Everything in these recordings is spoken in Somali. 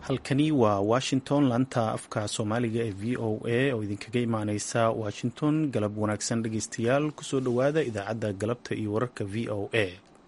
halkani waa washington laanta afka soomaaliga ee v o a oo idinkaga imaaneysa washington galab wanaagsan dhegeystayaal kusoo dhowaada idaacadda galabta iyo wararka v o a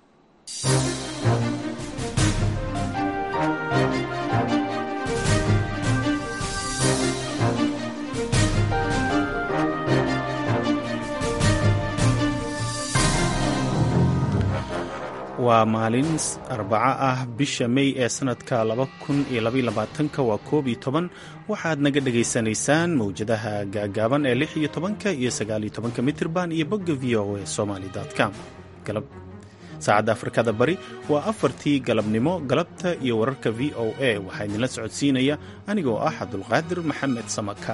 waa maalin arbaco ah bisha mey ee sanadka waa koob iyo toban waxaad naga dhagaysanaysaan mowjadaha gaagaaban ee lix iyo tobanka iyo sagaaliyo tobanka mitirban iyo bogga v o a somaly com saacadda afrikada bari waa afartii galabnimo galabta iyo wararka v o a waxaa idinla socodsiinaya anigoo ah cabdulqaadir maxamed samaka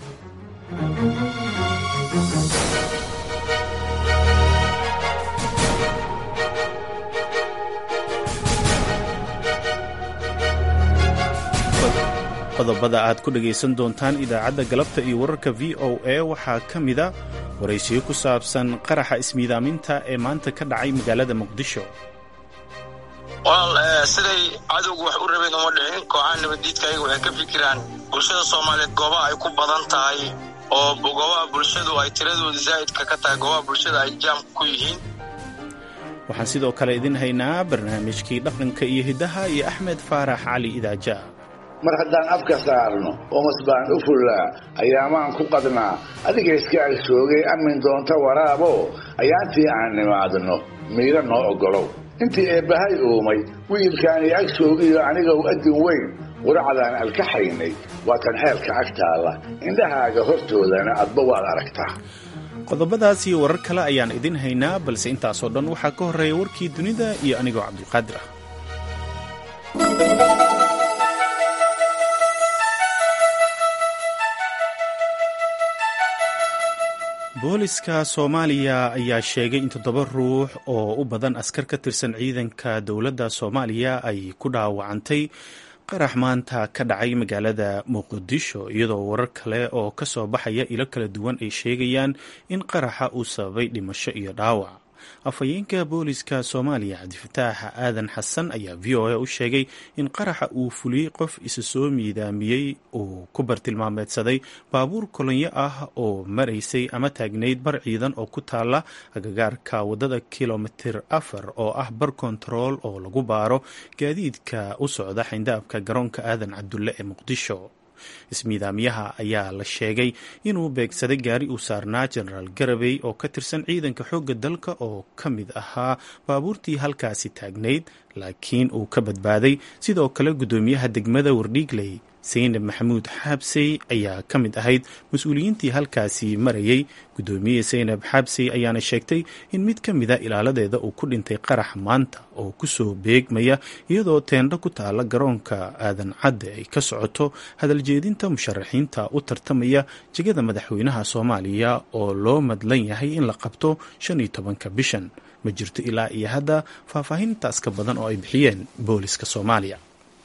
qodobada aad ku dhagaysan doontaan idaacadda galabta iyo wararka v o a waxaa ka mida waraysiyo ku saabsan qaraxa ismiidaaminta ee maanta ka dhacay magaalada muqdisho walaal siday cadowgu wax u rabeen uma dhicin kooxaha nabaddiidka ayaga waxay ka fikiraan bulshada soomaaliyeed goobaha ay ku badan tahay oo goobaha bulshadu ay tiradooda zaa'idka ka tahay goobaha bulshada ay jaamka ku yihiin waxaan sidoo kale idin haynaa barnaamijkii dhaqanka iyo hiddaha iyo axmed faarax cali idaaja mar haddaan afka saarno oomas baan u fullaa ayaamaan ku qadnaa adiga iska agsoogay amin doonta waraabo ayaantii aan nimaadno miiro noo oggolow intii eebbahay uumay wiilkaani agsoogiyo anigow addin weyn quracdaan alkaxaynay waa tan xeelka ag taalla indhahaaga hortoodana adba waad aragtaa qodobadaas iyo warar kale ayaan idin haynaa balse intaasoo dhan waxaa ka horreeya warkii dunida iyo anigoo cabdulqaadir ah booliska soomaaliya ayaa sheegay in toddoba ruux oo u badan askar ka tirsan ciidanka dowladda soomaaliya ay ku dhaawacantay qarax maanta ka dhacay magaalada muqdisho iyadoo warar kale oo ka soo baxaya ilo kala duwan ay sheegayaan in qaraxa uu sababay dhimasho iyo dhaawac afhayeenka booliska soomaaliya cabdifataax aadan xasan ayaa v o a u sheegay in qaraxa uu fuliyey qof isa soo miidaamiyey uu ku bartilmaameedsaday baabuur kolonyo ah oo maraysay ama taagnayd bar ciidan oo ku taala agagaarka waddada kilomitir afar oo ah bar kontarool oo lagu baaro gaadiidka u socda xindaabka garoonka aadan cabdulle ee muqdisho ismiidaamyaha ayaa la sheegay inuu beegsaday gaari uu saarnaa jenaraal garabey oo ka tirsan ciidanka xoogga dalka oo ka mid ahaa baabuurtii halkaasi taagnayd laakiin uu ka badbaaday sidoo kale guddoomiyaha degmada wardhiigley saynab maxamuud xaabsey ayaa ka mid ahayd mas-uuliyiintii halkaasi marayay guddoomiye saynab xaabsey ayaana sheegtay in mid ka mida ilaaladeeda uu ku dhintay qarax maanta oo kusoo beegmaya iyadoo teendho ku taala garoonka aadan cadde ay ka socoto hadaljeedinta musharaxiinta u tartamaya jegada madaxweynaha soomaaliya oo loo madlan yahay in la qabto shan iyo tobanka bishan ma jirto ilaa iyo hadda faahfaahintaas ka badan oo ay bixiyeen booliska soomaaliya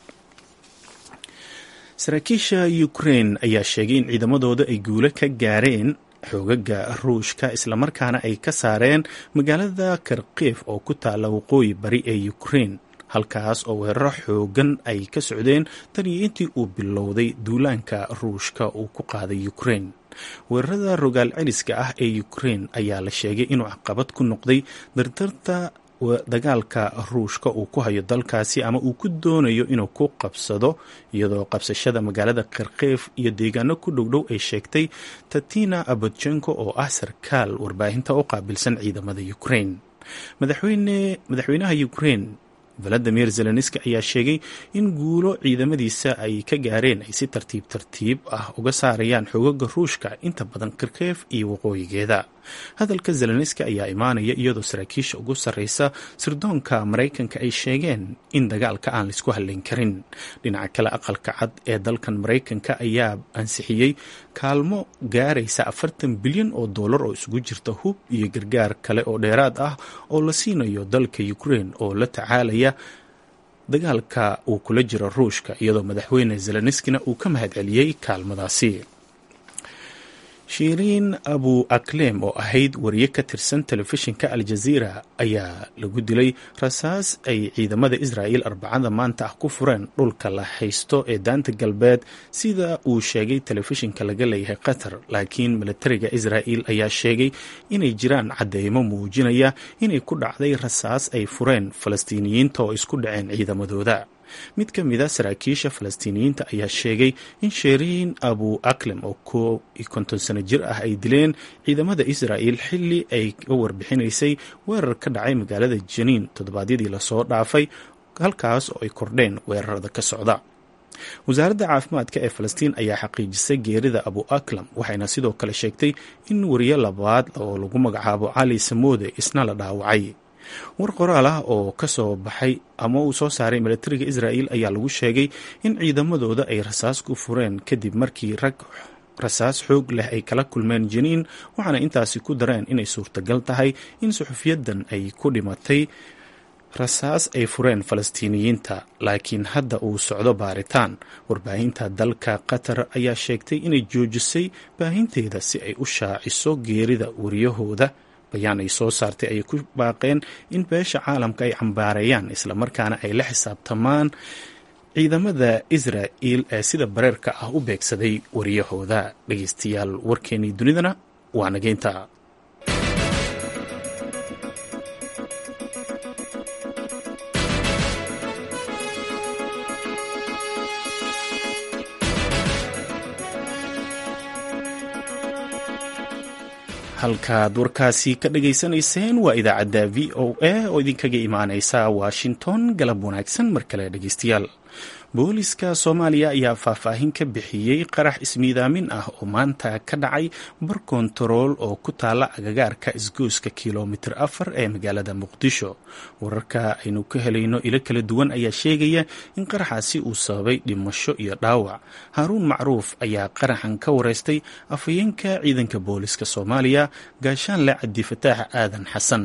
saraakiisha ukrain ayaa sheegay in ciidamadooda ay guulo ka gaareen xoogaga ruushka islamarkaana ay ka saareen magaalada karkiif oo ku taala waqooyi bari ee ukrain halkaas oo weeraro xoogan ay ka socdeen tan iyo intii uu bilowday duulaanka ruushka uu ku qaaday ukrain weerarada rogaal celiska ah ee ukrain ayaa la sheegay inuu caqabad ku noqday dardarta dagaalka ruushka uu ku hayo dalkaasi ama uu ku doonayo inuu ku qabsado iyadoo qabsashada magaalada kharkiif iyo deegaano ku dhowdhow ay sheegtay tatina abodjenko oo ah sarkaal warbaahinta u qaabilsan ciidamada ukrain madaxweynaha ukrain valadimir zelenski ayaa sheegay in guulo ciidamadiisa ay ka gaareen ay si tartiib tartiib ah uga saarayaan xoogaga ruushka inta badan kharkiif iyo waqooyigeeda hadalka zelenski ayaa imaanaya iyadoo saraakiisha ugu sarreysa sirdoonka maraykanka ay sheegeen in dagaalka aan laisku hadlayn karin dhinaca kale aqalka cad ee dalkan maraykanka ayaa ansixiyey kaalmo gaaraysa afartan bilyan oo dollar oo isugu jirta hub iyo gargaar kale oo dheeraad ah oo la siinayo dalka ukrain oo la tacaalaya dagaalka uu kula jiro ruushka iyadoo madaxweyne zelenskina uu ka mahadceliyey kaalmadaasi shiiriin abu aklem oo ahayd wariye ka tirsan telefishinka aljaziira ayaa lagu dilay rasaas ay ciidamada israa'il arbacada maanta ah ku fureen dhulka la haysto ee daanta galbeed sida uu sheegay telefishinka laga leeyahay qatar laakiin milatariga israa'il ayaa sheegay inay jiraan cadeymo muujinaya inay ku dhacday rasaas ay fureen falastiiniyiinta oo isku dhaceen ciidamadooda mid ka mid a saraakiisha falastiiniyiinta ayaa sheegay in sheriin abu aklem oo koo iyo konton sano jir ah ay dileen ciidamada israa'il xilli ay ka warbixinaysay weerar ka dhacay magaalada janiin toddobaadyadii lasoo dhaafay halkaas oo ay kordheen weerarada ka socda wasaaradda caafimaadka ee falastiin ayaa xaqiijisay geerida abu aklam waxayna sidoo kale sheegtay in wariye labaad oo lagu magacaabo cali samoode isna la dhaawacay war qoraal ah oo ka soo baxay ama uu soo saaray milatariga israa'il ayaa lagu sheegay in ciidamadooda ay rasaas ku fureen kadib markii rag rasaas xoog leh ay kala kulmeen janiin waxaana intaasi ku dareen inay suurtagal tahay in suxufiyadan ay ku dhimatay rasaas ay fureen falastiiniyiinta laakiin hadda uu socdo baaritaan warbaahinta dalka qatar ayaa sheegtay inay joojisay baahinteeda si ay u shaaciso geerida wariyahooda bayaan ay soo saartay ayay ku baaqeen in beesha caalamka ay cambaareeyaan islamarkaana ay la xisaabtamaan ciidamada israa'il ee sida bareerka ah u beegsaday wariyahooda dhegeystayaal warkeenii dunidana waa nageynta halkaad warkaasi ka dhageysanayseen waa idaacadda v o a oo idinkaga imaaneysa washington galab wanaagsan mar kale dhegeystayaal booliska soomaaliya ayaa faahfaahin ka bixiyey qarax ismiidaamin ah oo maanta ka dhacay bar kontarool oo ku taala agagaarka isgooska kilomitir afar ee magaalada muqdisho wararka aynu ka helayno ilo kala duwan ayaa sheegaya in qaraxaasi uu sababay dhimasho iyo dhaawac haaruun macruuf ayaa qaraxan ka wareystay afhayeenka ciidanka booliska soomaaliya gaashaanle cabdifataax aadan xasan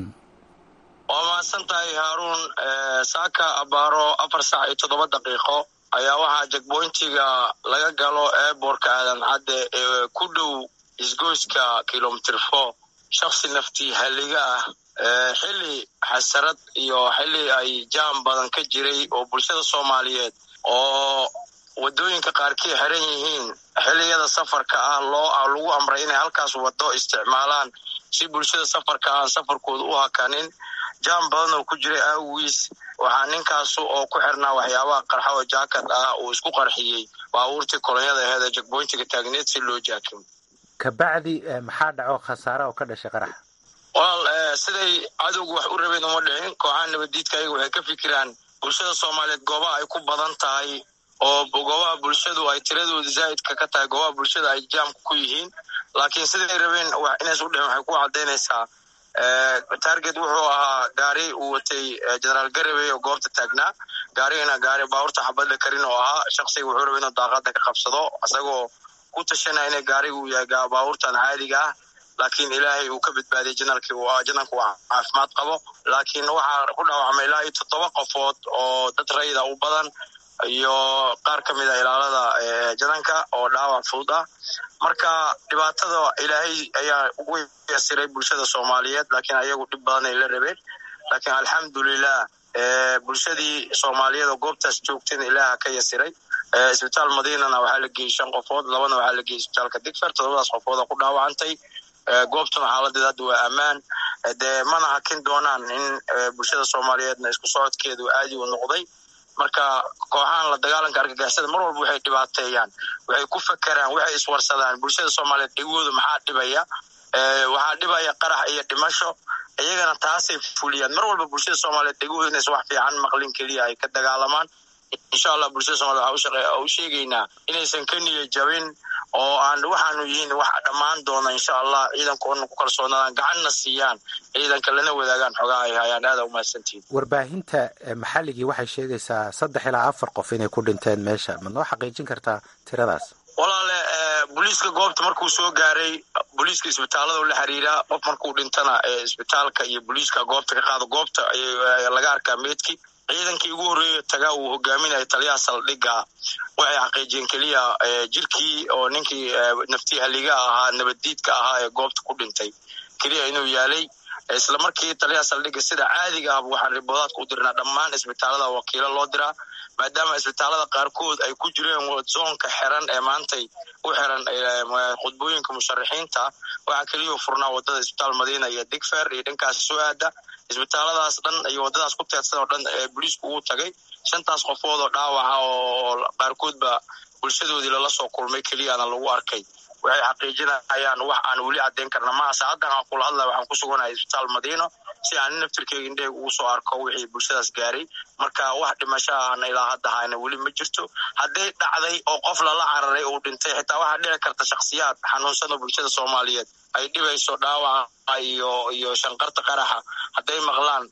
waa mahadsan tahay haaruun saaka abaaro afar saac iyo toddoba daqiiqo ayaa waxaa jegboyntiga laga galo eeborka aadan cadde ee ku dhow isgoyska kilomitr four shaksi naftii halliga ah xilli xasarad iyo xilli ay jaam badan ka jiray oo bulshada soomaaliyeed oo waddooyinka qaarkii xiran yihiin xilliyada safarka ah loo lagu amray inay halkaas waddo isticmaalaan si bulshada safarka aan safarkooda u hakanin jaam badan oo ku jiray aawiis waxaa ninkaasu oo ku xirnaa waxyaabaha qarxa oo jaakad ah uu isku qarxiyey baabuurtii kolonyada aheed ee jegboyntiga taagneed si loo jaakimo kabacdi maxaa dhaco khasaara oo ka dhashay qaraxa walaal siday cadowgu wax u rabeen uma dhicin kooxaha nabaddiidka ayaga waxay ka fikiraan bulshada soomaaliyeed goobaha ay ku badan tahay oo goobaha bulshadu ay tiradooda zaa'idka ka tahay goobaha bulshada ay jaamka ku yihiin laakiin siday rabeen inays u dhicin waxay ku caddaynaysaa target wuxuu ahaa gaari uu watay generaal garabey oo goobta taagnaa gaarigana gaari baabuurta xabadda karin oo ahaa shaksiga wuxuu rabay inuu daaqada ka qabsado isagoo ku tashanaya ina gaariga uu yahay baabuurtan caadiga ah laakiin ilaahay uu ka badbaadiyay janalkii uu ahaa janalku waa caafimaad qabo laakiin waxaa ku dhaawacmay ilaa iyo toddoba qofood oo dad rayida u badan iyo qaar ka mid a ilaalada jananka oo dhaawac fudud ah marka dhibaatada ilaahay ayaa ugu yasiray bulshada soomaaliyeed laakiin ayagu dhib badan ay la rabeen laakiin alxamdulilah bulshadii soomaaliyeed oo goobtaas joogtayna ilaaha ka yasiray isbitaal madiinana waxaa la geeyey shan qofood labana waxaa la geeyey isbitaalka digfer toddobadaas qofood oo ku dhaawacantay goobtuna xaaladeed hadda waa ammaan dee mana hakin doonaan in bulshada soomaaliyeedna isku socodkeedu aadi u noqday marka kooxahan la dagaalanka argagixisada mar walba waxay dhibaateeyaan waxay ku fakeraan waxay iswarsadaan bulshada soomaaliyeed dhigooda maxaa dhibaya waxaa dhibaya qarax iyo dhimasho iyagana taasay fuliyaan mar walba bulshada soomaaliyeed dhigooda inays wax fiican maqlin keliya ay ka dagaalamaan insha allah bulshada somaliyed waxaa u sheegaynaa inaysan ka niya jabin oo aan waxaanu yihiin wax dhammaan doona insha allah ciidankoona ku kalsoonaadaan gacanna siiyaan ciidanka lana wadaagaan xogaha ay hayaan aada umahadsantihin warbaahinta maxalligii waxay sheegaysaa saddex ilaa afar qof inay ku dhinteen meesha ma noo xaqiijin kartaa tiradaas walaale booliiska goobta markuu soo gaaray booliiska isbitaalada la xiriiraa qof markuu dhintana isbitaalka iyo booliiska goobta ka qaado goobta laga arkaa meedki ciidankii ugu horreeya tagaa uu hogaaminaya taliyaha saldhigga waxay xaqiijiyeen keliya jirkii oo ninkii naftii haliga ahaa nabaddiidka ahaa ee goobta ku dhintay keliya inuu yaalay isla markii taliyaha saldhigga sida caadiga ahba waxaan riboodaadka u dirnaa dhammaan isbitaalada wakiilo loo diraa maadaama isbitaalada qaarkood ay ku jireen zoonka xiran ee maantay u xiran khudbooyinka musharaxiinta waxaa keliya furnaa wadada isbitaal madiina iyo digfer iyo dhankaas soo aada isbitaaladaas dhan iyo wadadaas ku teedsan oo dhan ee booliisku uu tagay shantaas qofood oo dhaawaca oo qaarkoodba bulshadoodii lala soo kulmay keliyaana lagu arkay waxay xaqiijinayaan wax aan weli caddayn karna maha saacaddan aan kula hadlaya waxaan ku suganahay isbitaal madiino si aan naftirkeyga indhaheyga ugu soo arko wixii bulshadaas gaaray marka wax dhimasho ahna ilaa hadda hayna weli ma jirto hadday dhacday oo qof lala cararay uu dhintay xitaa waxaa dhici karta shakhsiyaad xanuunsano bulshada soomaaliyeed ay dhibayso dhaawaca iyo iyo shanqarta qaraxa hadday maqlaan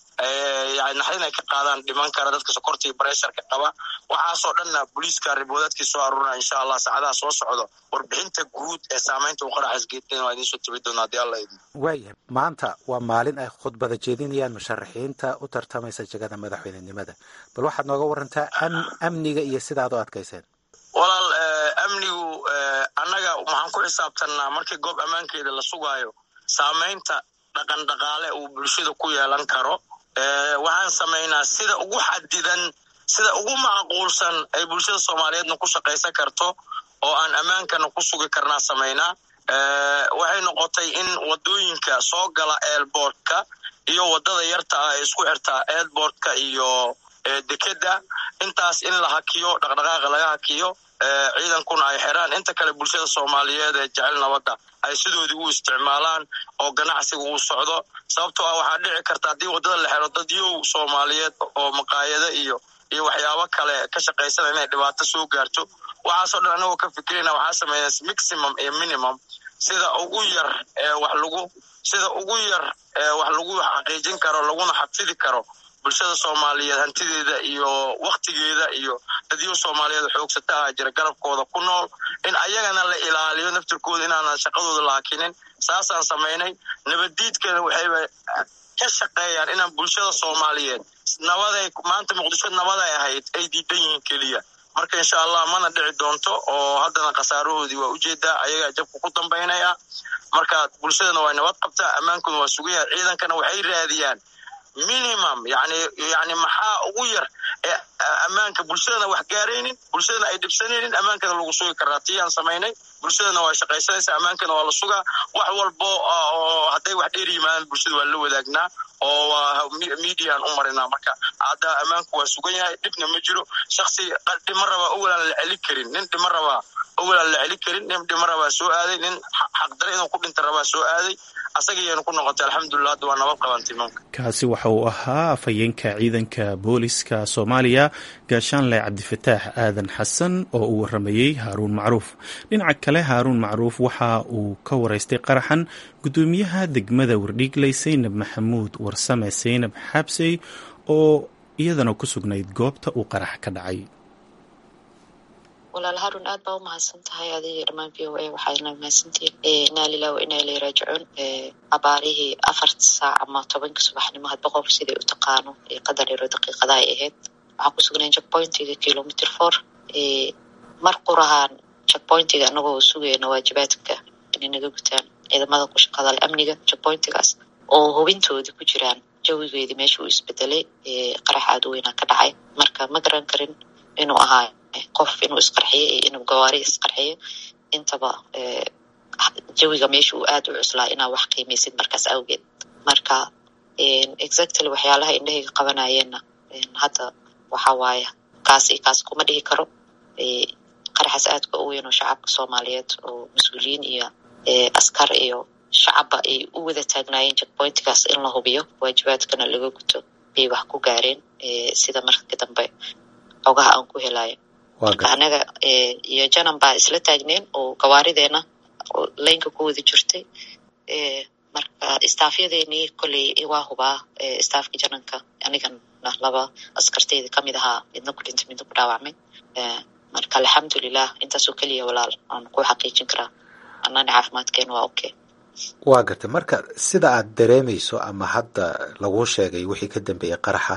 naxdin ay ka qaadaan dhiman kara dadka sokorta iyo baresharka qaba waxaasoo dhanna booliiska riboodaadkii soo aruurina insha allah saacadaha soo socdo warbixinta guud ee saamaynta uu qaraxas geedin waa idiin soo tabi doonaa hadii alla idin waayahay maanta waa maalin ay khudbada jeedinayaan musharaxiinta u tartamaysa jegada madaxweynenimada bal waxaad nooga warantaa amniga iyo sidaad u adkayseen walaal amnigu annaga waxaan ku xisaabtannaa markii goob ammaankeeda la sugaayo saamaynta dhaqan dhaqaale uu bulshada ku yeelan karo waxaan samaynaa sida ugu xadidan sida ugu macquulsan ay bulshada soomaaliyeedna ku shaqaysan karto oo aan ammaankana ku sugi karnaa samaynaa waxay noqotay in wadooyinka soo gala airbortka iyo wadada yarta ah ee isku xirtaa airbortka iyo dekeda intaas in la hakiyo dhaqdhaqaaqa laga hakiyo ciidankuna ay xiraan inta kale bulshada soomaaliyeed ee jecel nabadda ay sidoodii u isticmaalaan oo ganacsiga uu socdo sababtoo ah waxaa dhici karta haddii waddada la xiro dad yow soomaaliyeed oo maqaayado iyo iyo waxyaabo kale ka shaqaysana inay dhibaato soo gaarto waxaasoo dhan anagoo ka fikirayna waxaa sameeya maximum iyo minimum sida ugu yar ee wax lagu sida ugu yar ee wax lagu xaqiijin karo laguna xafidi karo bulshada soomaaliyeed hantideeda iyo waktigeeda iyo dadyo soomaaliyeed xoogsata aha jira garabkooda ku nool in ayagana la ilaaliyo naftirkooda inaanan shaqadooda la hakinin saasaan samaynay nabaddiidkana waxayba ka shaqeeyaan inaan bulshada soomaaliyeed nabaday maanta muqdisho nabaday ahayd ay diidan yihiin keliya marka insha allah mana dhici doonto oo haddana khasaarahoodii waa ujeedaa ayagaa jabka ku dambaynaya marka bulshadana waa nabad qabtaa ammaankuna waa sugayaha ciidankana waxay raadiyaan minimum yani yani maxaa ugu yar ee ammaanka bulshadana wax gaaraynin bulshadana ay dhibsanaynin ammaankana lagu sugi karaa tiyaan samaynay bulshadana waa shaqaysanaysa ammaankana waa la sugaa wax walbo oo hadday wax dheer yimaadaan bulshada waa la wadaagnaa oo waa mediaan u marinaa marka hadda ammaanku waa sugan yahay dhibna ma jiro shaksi dhima rabaa owalaan la celi karin nin dhima rabaa owalaan la celi karin nin dhima rabaa soo aaday nin xaqdare inuu ku dhinta rabaa soo aaday asagayanu ku noqotay alxamdulilah hadda waa nabad qabantay imaamka kaasi waxa uu ahaa afhayeenka ciidanka booliska soomaaliya gaashaanle cabdifataax aadan xasan oo uu waramayey haaruun macruuf dhinaca kale haaruun macruuf waxa uu ka waraystay qaraxan gudoomiyaha degmada wardhiigley saynab maxamuud warsame saynab xabsey oo iyadana ku sugnayd goobta uu qarax ka dhacay walaal harun aad baa u mahadsan tahay adiga dhammaan v o a waxaadna mahadsantihiin inaa lilah wa inaa ilay raajicuun abaarihii afarta saac ama tobanka subaxnimo hadba qof siday u taqaano qadar yaro daqiiqada ay ahayd waxaan ku sugnayn checkpointiga kilometer four mar qurahaan checkpointiga anagoo sugayna waajibaadka inay naga gutaan ciidamada ku shaqada le amniga checkpointigaas oo hubintoodii ku jiraan jawigeedii meesha uu isbedelay qarax aad u weynaa ka dhacay marka ma garan karin inuu ahaa qof inuu isqarxiyo iyo inuu gawaari isqarxiyo intaba jawiga meesha uu aad u cuslaa inaa wax qiimaysid markaas awgeed marka exactly waxyaalaha indhahayga qabanayeenna hadda waxa waaye kaas iyo kaas kuma dhihi karo qaraxaas aadka u weyn oo shacabka soomaaliyeed oo mas-uuliyiin iyo askar iyo shacabba ay u wada taagnaayeen checkpointigaas in la hubiyo waajibaadkana laga guto bay wax ku gaareen sida marka dambe xogaha aan ku helayo marka anaga iyo janan baa isla taagneen oo gawaarideena laynka ku wada jirtay marka staafyadeenii kolley waa hubaa staafka jananka anigana laba askarteyda kamid ahaa midna ku dhintay midna ku dhaawacmay marka alxamdulilah intaasoo keliya walaal aan ku xaqiijin karaa annana caafimaadkeena waa okay waa gartay marka sida aad dareemayso ama hadda laguu sheegay wixii ka dambeeyey qaraxa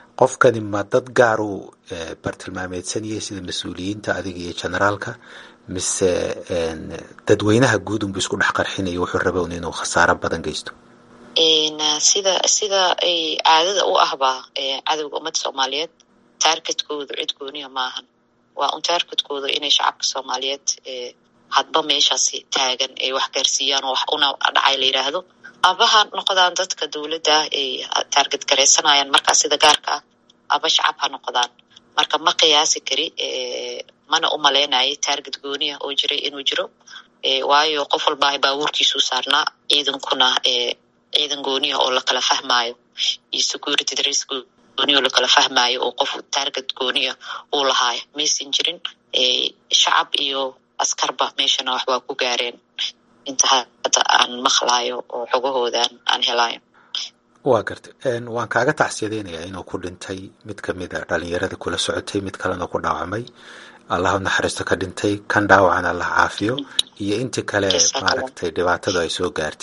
qofkani ma dad gaaruu bartilmaameedsanayay sida mas-uuliyiinta adiga iyo generaalka mise dadweynaha guud unbu isku dhex qarxinaya wuxuu raba un inuu khasaaro badan geysto sida sida ay caadada u ahba cadowga ummadda soomaaliyeed taargetkoodu cid gooniya maahan waa un taargetkooda inay shacabka soomaaliyeed hadba meeshaasi taagan ay wax gaarsiiyaan oo wax una dhacay la yidhaahdo aba ha noqdaan dadka dowladda ay taarget garaysanayaan markaa sida gaarka ah aba shacab ha noqdaan marka ma qiyaasi kari mana u malaynayo taarget gooniya oo jiray inuu jiro waayo qof walbaa baabuurkiisuu saarnaa ciidankuna ciidan gooniya oo lakala fahmaayo iyo security dres gooniya oo lakala fahmaayo oo qof taarget gooniya uu lahaayo maysan jirin shacab iyo askarba meeshana wax waa ku gaareen inta hadda aan maqlaayo oo xogahoodan aan helayo waa garta waan kaaga tacsiyadeynayaa inuu ku dhintay mid kamid a dhalinyarada kula socotay mid kalena ku dhaawacmay allah u naxariisto ka dhintay kan dhaawacan allah caafiyo iyo intii kale maaragtay dhibaatadu ay soo gaartay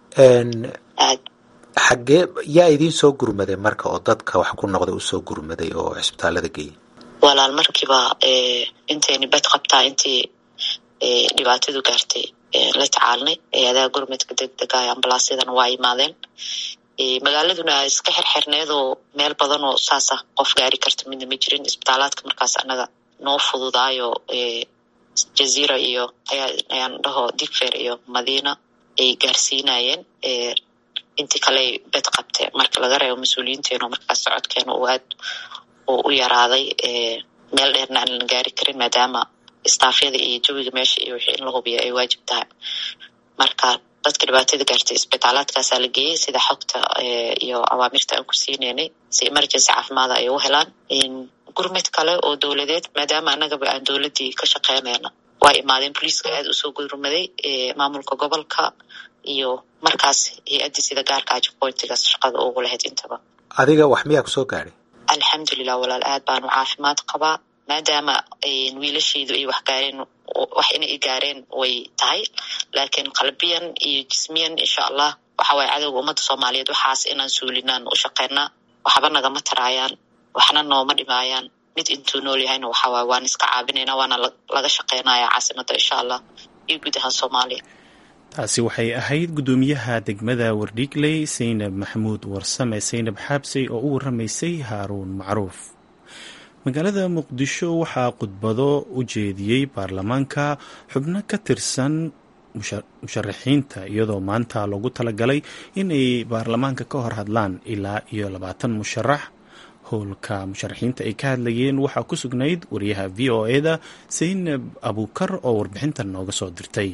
xaggee yaa idiin soo gurmaday marka oo dadka wax ku noqda usoo gurmaday oo cisbitaalada geeyay walaal markiiba intayni bed qabtaa intii dhibaatadu gaartay la tacaalnay adaha gurmadka degdega ambalaasyadana waa yimaadeen magaaladuna iska xirxirneedoo meel badan oo saasa qof gaari karta midna ma jirin isbitaalaadka markaas anaga noo fududaayo jaziira iyo ayaan dhaho digfer iyo madiina ay gaarsiinayeen intii kale bed qabteen marka laga reebo mas-uuliyiinteeno markaas socodkeena uu aad oo u yaraaday meel dheerna aan la gaari karin maadaama istaafyada iyo jawiga meesha iyo wixii in la hubiyo ay waajib tahay marka dadka dhibaatada gaartay isbitaalaadkaasaa la geeyey sida xogta iyo awaamirta aan ku siineynay si emergency caafimaada ay u helaan gurmad kale oo dowladeed maadaama annagaba aan dowladdii ka shaqeynayna waa imaadeen boliiska aad usoo gurmaday maamulka gobolka iyo markaas hay-addii sida gaarka ajipointigaas shaqada ugu lahayd intaba adiga wax miyaa kusoo gaadhay alxamdulilah walaal aad baanu caafimaad qabaa maadaama wiilashaydu ay wax gaareen wax inay i gaareen way tahay laakiin qalbiyan iyo jismiyan insha allah waxa waaye cadowga ummadda soomaaliyeed waxaas inaan suulinaan u shaqeynaa waxba nagama taraayaan waxna nooma dhimaayaan mid intuu nool yahayna waxa waaye waan iska caabinayna waana laga shaqeynaya caasimadda insha allah iyo guud ahaan soomaaliya taasi waxay ahayd guddoomiyaha degmada wardhigley saynab maxamuud warsame saynab xaabsey oo u waramaysay haaruun macruuf magaalada muqdisho waxaa khudbado u jeediyey baarlamaanka xubno ka tirsan musharaxiinta iyadoo maanta loogu talagalay inay baarlamaanka ka hor hadlaan ilaa iyo labaatan musharax howlka musharaxiinta ay ka hadlayeen waxaa ku sugnayd wariyaha v o e-da saynab abuukar oo warbixintan nooga soo dirtay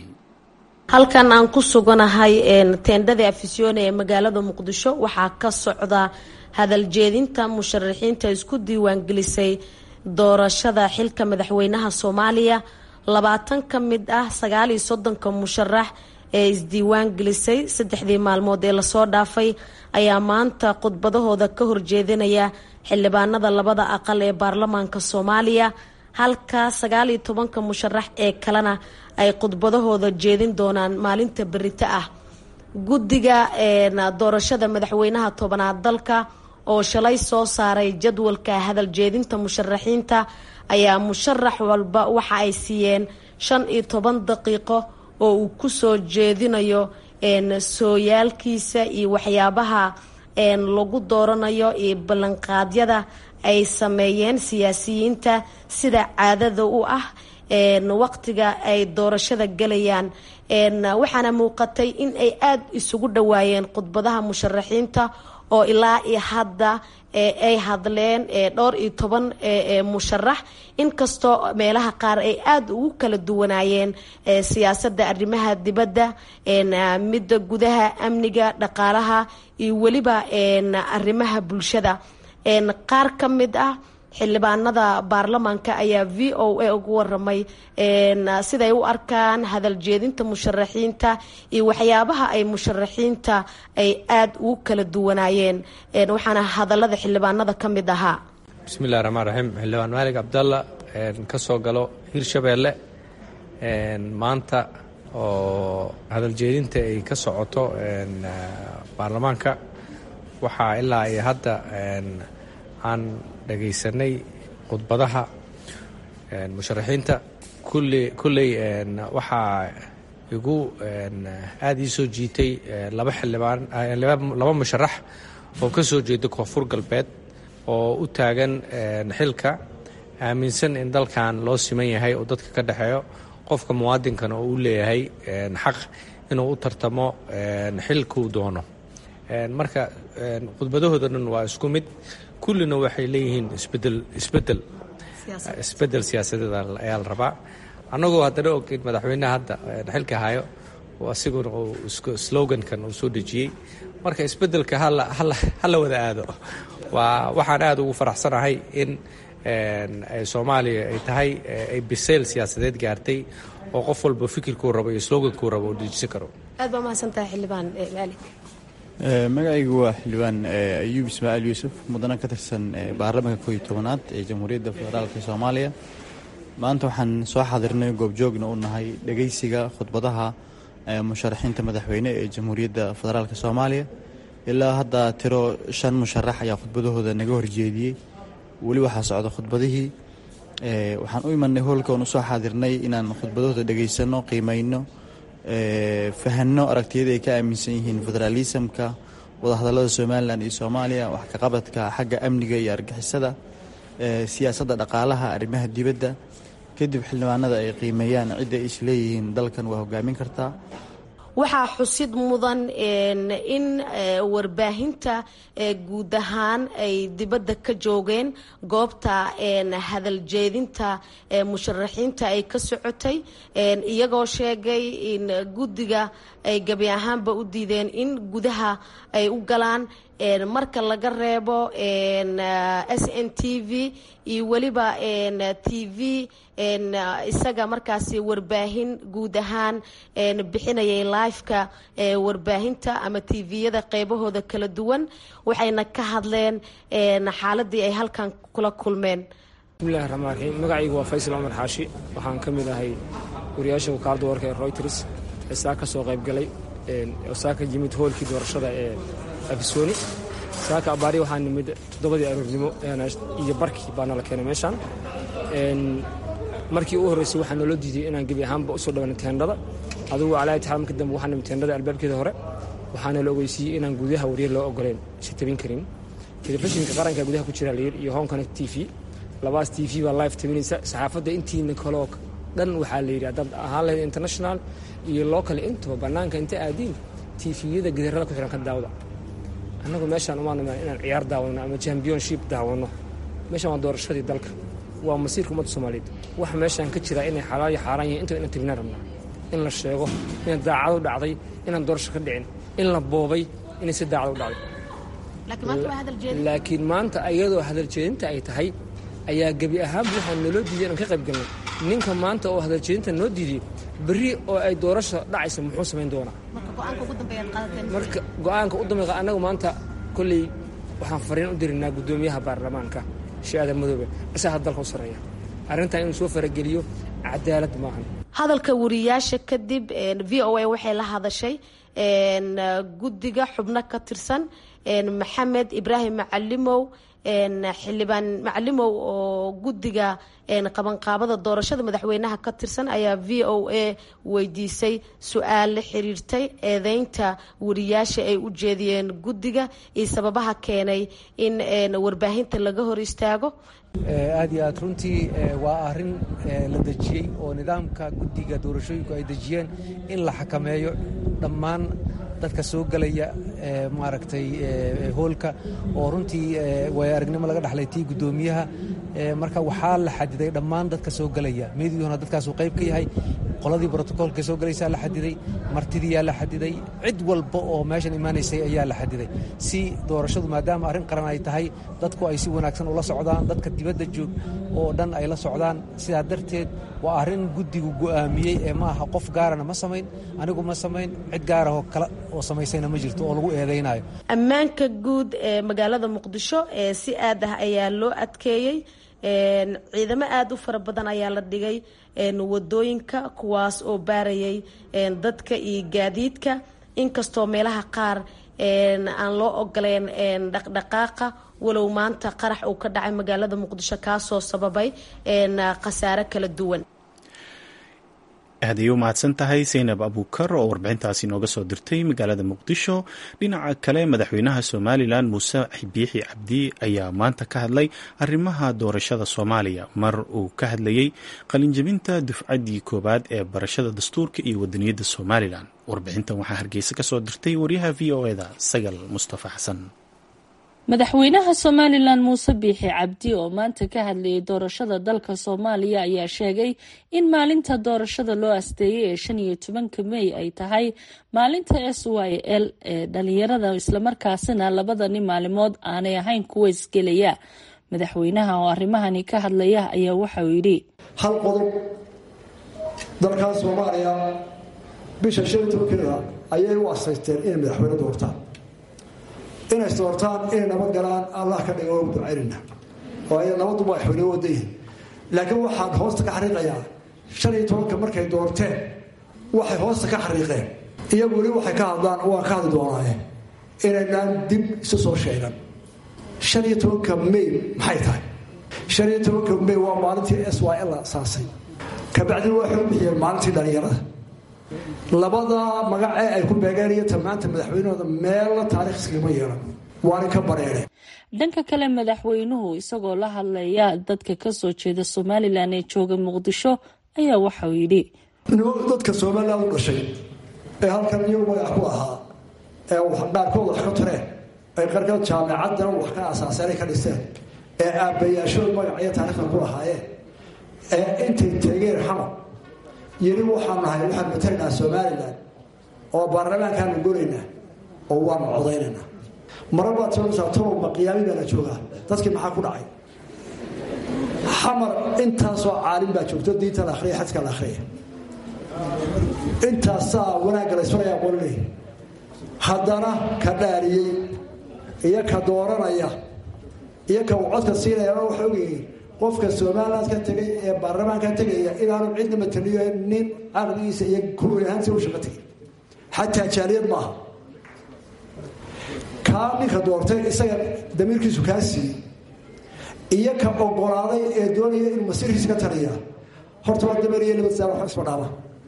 halkan aan ku suganahay teendhada afisyoone ee magaalada muqdisho waxaa ka socda hadal jeedinta musharaxiinta isku diiwaangelisay doorashada xilka madaxweynaha soomaaliya labaatan ka mid ah sagaal iyo soddonka musharax ee isdiiwaan gelisay saddexdii maalmood ee lasoo dhaafay ayaa maanta khudbadahooda ka horjeedinaya xildhibaanada labada aqal ee baarlamaanka soomaaliya halka sagaal iyo tobanka musharax ee kalena ay khudbadahooda jeedin doonaan maalinta berito ah guddiga doorashada madaxweynaha tobanaad dalka oo shalay soo saaray jadwalka hadal jeedinta musharaxiinta ayaa musharax walba waxa ay siiyeen shan iyo toban daqiiqo oo uu kusoo jeedinayo sooyaalkiisa iyo waxyaabaha lagu dooranayo iyo ballanqaadyada ay sameeyeen siyaasiyiinta sida caadada u ah waqtiga ay doorashada galayaan waxaana muuqatay in ay aada isugu dhawaayeen khudbadaha musharaxiinta oo ilaa iyo hadda ay hadleen dhowr iyo toban musharax inkastoo meelaha qaar ay aada ugu kala duwanaayeen siyaasadda arrimaha dibadda midda gudaha amniga dhaqaalaha iyo weliba arrimaha bulshada qaar ka mid ah xildhibaanada baarlamaanka ayaa v o a ugu waramay siday u arkaan hadal jeedinta musharaxiinta iyo waxyaabaha ay musharaxiinta ay aada ugu kala duwanaayeen waxaana hadalada xildhibaanada ka mid ahaa bismillahi raxmaan raxiim xildhibaan maalig cabdalla ka soo galo hirshabeelle maanta oo hadal jeedinta ay ka socoto baarlamaanka waxaa ilaa iyo hadda aan dhagaysanay khudbadaha musharaxiinta kulli kulley waxaa igu aada ii soo jiitay laba xildhibaan laba musharax oo ka soo jeeda koonfur galbeed oo u taagan xilka aaminsan in dalkan loo siman yahay oo dadka ka dhexeeyo qofka muwaadinkana oo u leeyahay xaq inuu u tartamo xilkuu doono marka khudbadahooda dhan waa isku mid kullina waxay leeyihiin isbedel isbedel isbedel siyaasadeed ayaa la rabaa annagoo haddana og in madaxweyneha hadda xilka hayo asiguna uu slogankan uu soo dejiyey marka isbedelka hala wada aado waa waxaan aada ugu faraxsanahay in soomaaliya ay tahay ay biseyl siyaasadeed gaartay oo qof walba fikirkuu rabo iyo slogankuu rabo uu dejisan karo aad baa mahadsantahay xildhibaan maali magacaygu waa xildhibaan ayuub ismaaciil yuusuf mudana ka tirsan baarlamaanka kooiyo tobanaad ee jamhuuriyadda federaalka soomaaliya maanta waxaan soo xadirnay goobjoogna u nahay dhegeysiga khudbadaha musharaxiinta madaxweyne ee jamhuuriyadda federaalka soomaaliya ilaa hadda tiro shan musharax ayaa khudbadahooda naga horjeediyey weli waxaa socda khudbadihii waxaan u imanay hoolka oon usoo xaadirnay inaan khudbadahooda dhegeysano qiimeyno fahanno aragtiyada ay ka aaminsan yihiin federaalisamka wadahadallada somalilan iyo soomaaliya wax kaqabadka xagga amniga iyo argixisada siyaasadda dhaqaalaha arrimaha dibadda kadib xildhibaanada ay qiimeeyaan cidda ay isleeyihiin dalkan waa hogaamin kartaa waxaa xusid mudan in warbaahinta guud ahaan ay dibadda ka joogeen goobta hadaljeedinta musharaxiinta ay ka socotay iyagoo sheegay in guddiga ay gebi ahaanba u diideen in gudaha ay u galaan marka laga reebo s n t v iyo weliba t v isaga markaasi warbaahin guud ahaan bixinayay liveka warbaahinta ama tviyada qeybahooda kala duwan waxayna ka hadleen xaaladii ay halkan kula kulmeen bismillahi raxmaan raxiim magacaygu waa faysal cumar xaashi waxaan ka mid ahay wariyaasha wakaalada warka ee royters ee saa ka soo qaybgalay oo saa ka yimid hoolkii doorashada ee afisoni saaka abaari waxaa nimid toddobadii aroornimo iyo barkii baa nala keenay meeshaan markii u horreysay waxaa naloo diiday inaan gebi ahaanba usoo dhawana teendhada adugu calaa itixaad marka dambe waxaa nimid teendhada albaabkeeda hore waxaana la ogeysiiyey inaan gudaha wariyar loo ogoleen si tabin karin telefishinka qaranka gudaha ku jira layir iyo home connect t v labaas t v baa live tabinaysa saxaafadda intiina kaloo dhan waxaa la yidhi haddaad ahaan lahayd international iyo local intaba bannaanka inta aadiin tviyada gidarada ku xihan ka daawda annagu meeshaan umaan imaan inaan ciyaar daawano ama championship daawano meeshaan waa doorashadii dalka waa masiirka ummadda soomaaliyeed waxa meeshaan ka jira inay xalaal iyo xaaraan yihiin intaba inaan tabinaan rabnaa in la sheego inay daacad u dhacday inaan doorasho ka dhicin in la boobay inay si daacad u dhacday laakiin maanta iyadoo hadaljeedinta ay tahay ayaa gebi ahaanba waxaa naloo diiday inaan ka qayb galnay ninka maanta oo hadaljeedinta noo diidiyey berri oo ay doorasho dhacaysa muxuu samayn doonaa marka go-aanka u dambeeya annagu maanta kolley waxaan fariin u dirinaa guddoomiyaha baarlamaanka shi-aada madoobe isagaa dalka u sarreeya arrintan inuu soo farageliyo cadaalad maahan hadalka wariyaasha kadib v o a waxay la hadashay guddiga xubno ka tirsan maxamed ibraahim macalimow xildhibaan macalimow oo guddiga qabanqaabada doorashada madaxweynaha ka tirsan ayaa v o a weydiisay su-aal la xiriirtay eedeynta wariyaasha ay u jeediyeen guddiga iyo sababaha keenay in warbaahinta laga hor istaago aad iyo aad runtii waa arrin la dejiyey oo nidaamka guddiga doorashooyinku ay dejiyeen in la xakameeyo dhammaan dadka soo gelaya maaragtay hoolka oo runtii way aragnimo laga dhexlay tii guddoomiyaha marka waxaa la xadiday dhammaan dadka soo gelaya meediyuhuna dadkaasuu qayb ka yahay qoladii brotocoolka soo gelaysaa la xadiday martidiyaa la xadiday cid walba oo meeshan imaanaysay ayaa la xadiday si doorashadu maadaama arrin qaran ay tahay dadku ay si wanaagsan ula socdaan dadka dibadda joog oo dhan ay la socdaan sidaa darteed waa arrin guddigu go'aamiyey ee ma aha qof gaarana ma samayn anigu ma samayn cid gaarahoo kale oo samaysayna ma jirto oo lagu eedaynayo ammaanka guud ee magaalada muqdisho ee si aad ah ayaa loo adkeeyey ciidamo aada u fara badan ayaa la dhigay wadooyinka kuwaas oo baarayay dadka iyo gaadiidka inkastoo meelaha qaar aan loo ogoleen dhaqdhaqaaqa walow maanta qarax uu ka dhacay magaalada muqdisho kaasoo sababay khasaare kala duwan aad ayay u mahadsan tahay saynab abuukar oo warbixintaasi nooga soo dirtay magaalada muqdisho dhinaca kale madaxweynaha somalilan muuse biixi cabdi ayaa maanta ka hadlay arrimaha doorashada soomaaliya mar uu ka hadlayey qalinjabinta dufcaddii koowaad ee barashada dastuurka iyo wadaniyadda somalilan warbixintan waxaa hargeysa kasoo dirtay waryaha v o eda sagal mustafa xasan madaxweynaha somalilan muuse biixi cabdi oo maanta ka hadlayay doorashada dalka soomaaliya ayaa sheegay in maalinta doorashada loo asteeyay ee shan iyo tobanka mey ay tahay maalinta s y l ee dhalinyarada islamarkaasina labadani maalimood aanay ahayn kuwa isgelaya madaxweynaha oo arrimahani ka hadlaya ayaa waxauu yidhi hal qodob dalkan soomaaliya bisha shan iyo tobankeeda ayay u asaysteen inay madaxweyne doortaan inay doortaan inay nabad galaan allah ka dhiga u ducaynayna oo ay nabaddu madaxweyne wadayihin laakiin waxaan hoosta ka xariiqayaa shan iyo tobanka markay doorteen waxay hoosta ka xariiqeen iyagu weli waxay ka hadlaan waan ka hadli doonaaye inaynaan dib isu soo sheegan shan iyo tobanka may maxay tahay shan iyo tobanka may waa maalintii s y l la asaasay kabacdina waxay u bixiyeen maalintii dhalinyarada labada magacee ay ku beegeen iyo tamaanta madaxweynahooda meella taarikh iskagama yeelan waana ka bareereen dhanka kale madaxweynuhu isagoo la hadlaya dadka kasoo jeeda somalilan ee jooga muqdisho ayaa waxauu yidhi dadka somalilan u dhashay ee halkan iyagu magac ku ahaa ee qaarkood wax ka tareen ay qarkood jaamacadana wax ka asaaseenay ka dhiseen ee aabbayaashood magac iyo taarikhda ku lahaayeen ee intay tegeen xamar yiri waxaan nahay waxaan matalaynaa somalilan oo baarlamaankaanu goraynaa oo waanu codaynaynaa mara baad soonaysaa tolowba qiyaami baa la joogaa dadkii maxaa ku dhacay xamar intaasoo caalim baa joogto diinta la akhriya xadka la akhriya intaasaa wanaagga la isfarayaa qolinay haddana ka dhaariyey iyo ka dooranaya iyo ka uu codka siinaya waxa ogyihiin qofka somaliland ka tegay ee baarlamaanka tegaya inaanu cidna mataliyo nin aqligiisa iyo kuwi ahaansi u shaqo tegay xataa jaaliyad maaha kaa ninka doortay isaga damiirkiisu kaa siiyey iyo ka ogolaaday ee doonaya inuu masiirkiisa ka taliya horta waa dameeriyo nabadsaar wax isma dhaama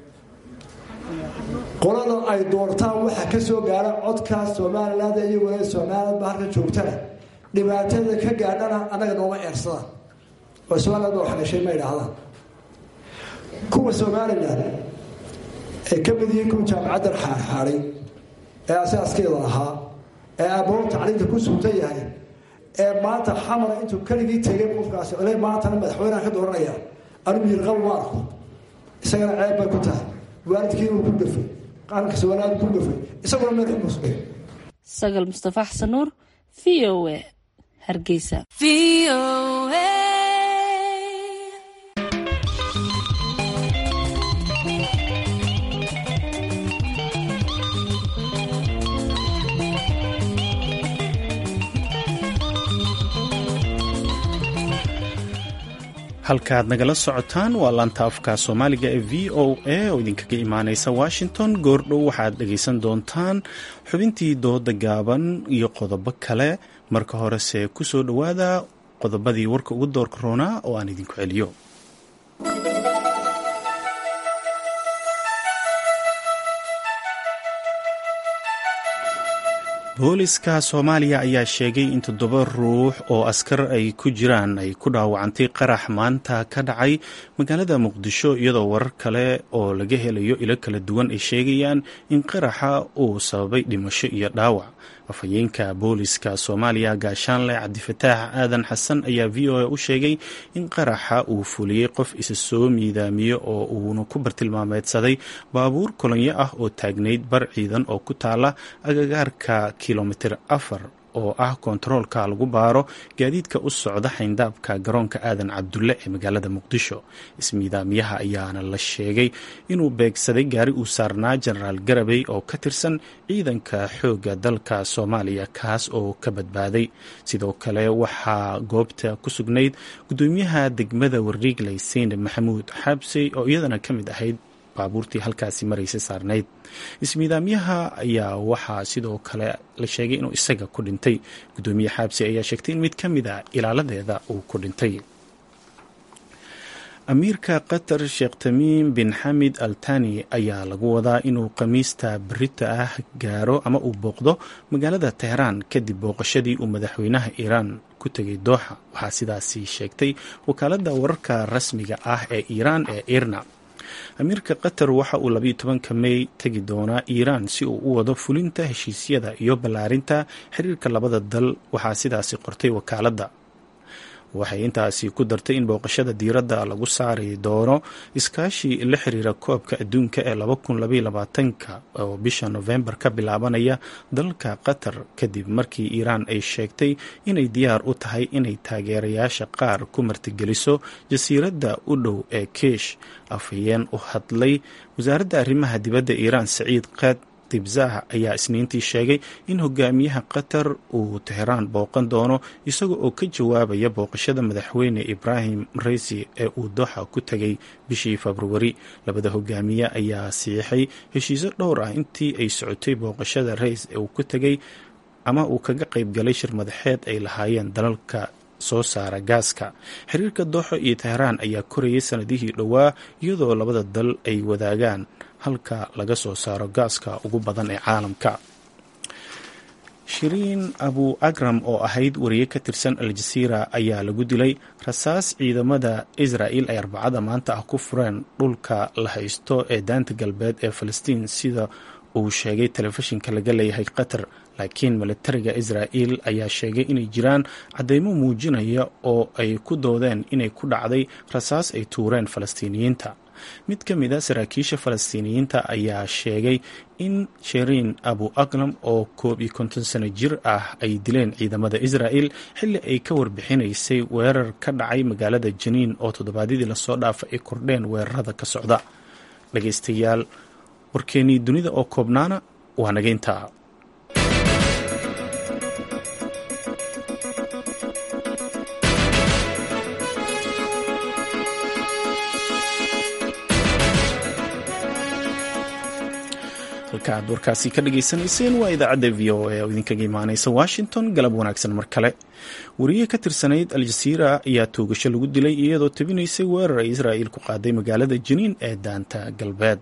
qolada ay doortaan waxa ka soo gaara codka somaliland iyo walaal somaliland ba halka joogtana dhibaatada ka gaadhana annaga nooma eersadaan oo somaliland baa wax dhashay ma idhaahdaan kuwa somalilan ee ka mid yihiin kuwa jaamacaddan xaarxaaday ee asaaskeeda lahaa ee aabbaho tacliinta ku suugtan yahay ee maanta xamara intuu keligii tegay qofkaasi ole maantana madaxweyneha ka dooranaya anigu yirqab ma arko isagana ceeb bay ku tahay waalidkii inuu ku dhafay qaranka somaliland ku dhafay isaguna meel xumusbay sagal mustafa xasan nuur v o a hargeysa halkaaad nagala socotaan waa laanta afka soomaaliga ee v o a oo idinkaga imaaneysa washington goordhow waxaad dhegaysan doontaan xubintii dooda gaaban iyo qodobo kale marka horese ku soo dhowaada qodobadii warka ugu doorka roonaa oo aan idinku celiyo booliska soomaaliya ayaa sheegay in toddoba ruux oo askar ay ku jiraan ay ku dhaawacantay qarax maanta ka dhacay magaalada muqdisho iyadoo warar kale oo laga helayo ilo kala duwan ay sheegayaan in qaraxa uu sababay dhimasho iyo dhaawac afhayeenka booliska soomaaliya gaashaanle cabdifataax aadan xasan ayaa v o a u sheegay in qaraxa uu fuliyey qof isa soo miidaamiye oo uuna ku bartilmaameedsaday baabuur kolonyo ah oo taagnayd bar ciidan oo ku taala agagaarka kilomitir afar oo ah kontaroolka lagu baaro gaadiidka u socda xayndaabka garoonka aadan cabdulle ee magaalada muqdisho ismiidaamiyaha ayaana la sheegay inuu beegsaday gaari uu saarnaa jenaraal garabey oo ka tirsan ciidanka xoogga dalka soomaaliya kaas oo ka badbaaday sidoo kale waxaa goobta ku sugnayd gudoomiyaha degmada wariigley seynab maxamuud xaabsey oo iyadana ka mid ahayd baabuurtii halkaasi maraysa saarnayd ismiidaamyaha ayaa waxaa sidoo kale la sheegay inuu isaga ku dhintay gudoomiye xaabsi ayaa sheegtay in mid ka mid a ilaaladeeda uu ku dhintay amiirka qatar sheekh tamiim bin xamid al tani ayaa lagu wadaa inuu khamiista berita ah gaaro ama uu booqdo magaalada teheraan kadib booqashadii uu madaxweynaha iiraan ku tegay dooxa waxaa sidaasi sheegtay wakaaladda wararka rasmiga ah ee iiraan ee irna amiirka qatar waxa uu labayo tobanka mey tegi doonaa iiraan si uu u wado fulinta heshiisyada iyo ballaarinta xiriirka labada dal waxaa sidaasi qortay wakaaladda waxay intaasi ku dartay in booqashada diiradda lagu saari doono iskaashi la xiriira koobka adduunka ee ka oo bisha nofembar ka bilaabanaya dalka qatar kadib markii iiraan ay sheegtay inay diyaar u tahay inay taageerayaasha qaar ku martigeliso jasiiradda u dhow ee kiish afhayeen u hadlay wasaaradda arrimaha dibadda iiraan saciid qad tibzah ayaa isniintii sheegay in hogaamiyaha qatar uu teheraan booqan doono isaga oo ka jawaabaya booqashada madaxweyne ibraahim raisi ee uu doxa ku tegay bishii februari labada hogaamiye ayaa siixay heshiisyo dhowr ah intii ay socotay booqashada rais ee uu ku tegay ama uu kaga qayb galay shir madaxeed ay lahaayeen dalalka soo saara gaaska xiriirka dooxo iyo teheraan ayaa korayay sanadihii dhowaa iyadoo labada dal ay wadaagaan halka laga soo saaro gaaska ugu badan ee caalamka shiriin abu agram oo ahayd wariye ka tirsan al-jasiira ayaa lagu dilay rasaas ciidamada israa'il ay arbacada maanta ah ku fureen dhulka la haysto ee daanta galbeed ee falastiin sida uu sheegay telefishinka laga leeyahay qatar laakiin militariga israa'il ayaa sheegay inay jiraan caddeymo muujinaya oo ay ku doodeen inay ku dhacday rasaas ay tuureen falastiiniyiinta mid ka mid a saraakiisha falastiiniyiinta ayaa sheegay in sheriin abu aklam oo koob iyo konton sano jir ah ay dileen ciidamada israa'il xilli ay ka warbixinaysay weerar ka dhacay magaalada janiin oo toddobaadyadii lasoo dhaafa ay kordheen weerarada ka socda dhagaystayaal warkeenii dunida oo koobnaana waa nageyntaa halka aad warkaasi ka dhageysanayseen waa idaacadda v o a oo idinkaga imaaneysa washington galab wanaagsan mar kale wariye ka tirsanayd al-jasiira ayaa toogasho lagu dilay iyadoo tabinaysay weerar ay israa'il ku qaaday magaalada janiin ee daanta galbeed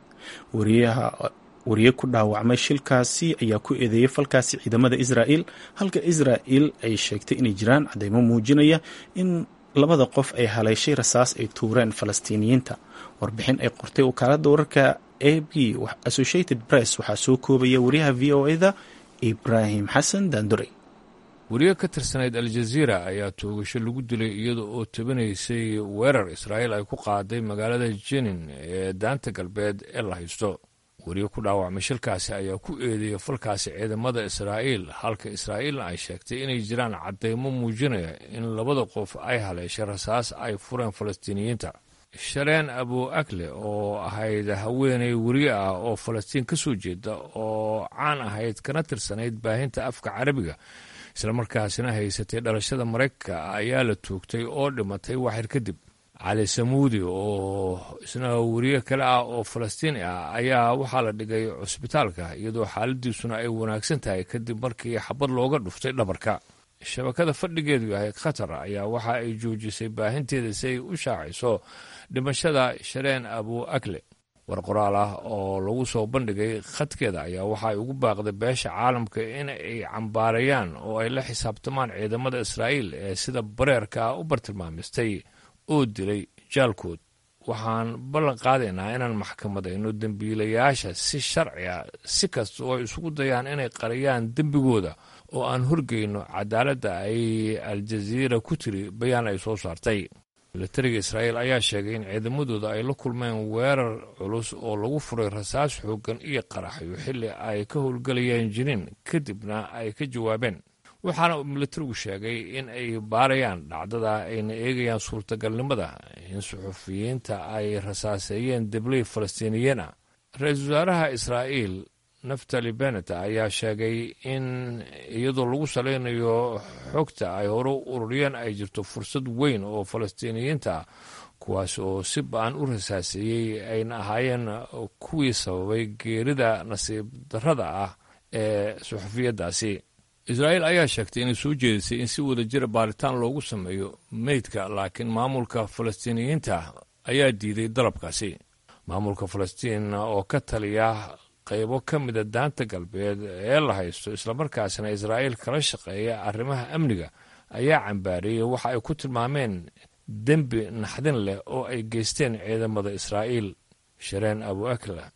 wariye ku dhaawacmay shilkaasi ayaa ku eedeeyay falkaasi ciidamada israa'il halka israa'il ay sheegtay inay jiraan cadeymo muujinaya in labada qof ay haleeshay rasaas ay tuureen falastiiniyiinta warbixin ay qortay wakaaladda wararka a b associated press waxaa soo koobaya wariyaha v o eda ibraahim xasan daandure wariye ka tirsanayd al-jaziira ayaa toogasho lagu dilay iyada oo tabinaysay weerar israa'iil ay ku qaaday magaalada jenin ee daanta galbeed ee la haysto wariye ku dhaawacmay shilkaasi ayaa ku eedeeyay falkaasi ciidamada israa'iil halka israa'iilna ay sheegtay inay jiraan caddeymo muujinaya in labada qof ay haleeshay rasaas ay fureen falastiiniyiinta shareen abu akle oo ahayd haweeney weriye ah oo falastiin ka soo jeeda oo caan ahayd kana tirsanayd baahinta afka carabiga islamarkaasina haysatay dhalashada maraykanka ayaa la toogtay oo dhimatay waxyar kadib cali samuudi oo isna weriye kale ah oo falastiini ah ayaa waxaa la dhigay cusbitaalka iyadoo xaaladiisuna ay wanaagsan tahay kadib markii xabad looga dhuftay dhabarka shabakada fadhigeedu yahay khatar ayaa waxa ay joojisay baahinteeda si ay u shaacayso dhimashada shareen abu akle war qoraal ah oo lagu soo bandhigay khadkeeda ayaa waxa ay ugu baaqday beesha caalamka in ay cambaarayaan oo ay la xisaabtamaan ciidamada israa'iil ee sida bareerka ah u bartilmaamistay oo dilay jaalkood waxaan ballan qaadaynaa inaan maxkamadayno dembiilayaasha si sharci a si kasta oo ay isugu dayaan inay qariyaan dembigooda oo aan horgeyno cadaaladda ay al-jaziira ku tiri bayaan ay soo saartay milatariga israa'iil ayaa sheegay in ciidamadooda ay la kulmeen weerar culus oo lagu furay rasaas xooggan iyo qaraxyo xilli ay ka howlgelayeen jiniin kadibna ay ka jawaabeen waxaana uu milatarigu sheegay in ay baarayaan dhacdada ayna eegayaan suurtagalnimada in suxufiyiinta ay rasaaseeyeen debley falastiiniyiin ah ra-iisul wasaaraha israa'iil naftali benet ayaa sheegay in iyadoo lagu salaynayo xogta ay hore u ururiyeen ay jirto fursad weyn oo falastiiniyiinta kuwaas oo si ba-an u rasaaseeyey ayna ahaayeen kuwii sababay geerida nasiib darrada ah ee suxufiyaddaasi israa'iil ayaa sheegtay inay soo jeedisay in si wada jira baaritaan loogu sameeyo meydka laakiin maamulka falastiiniyiinta ayaa diiday dalabkaasi maamulka falastiin oo ka taliya qaybo ka mida daanta galbeed ee la haysto islamarkaasna israa'iil kala shaqeeya arrimaha amniga ayaa cambaariyey waxa ay ku tilmaameen dembi naxdin leh oo ay geysteen ciidamada israa'iil shareen abu akla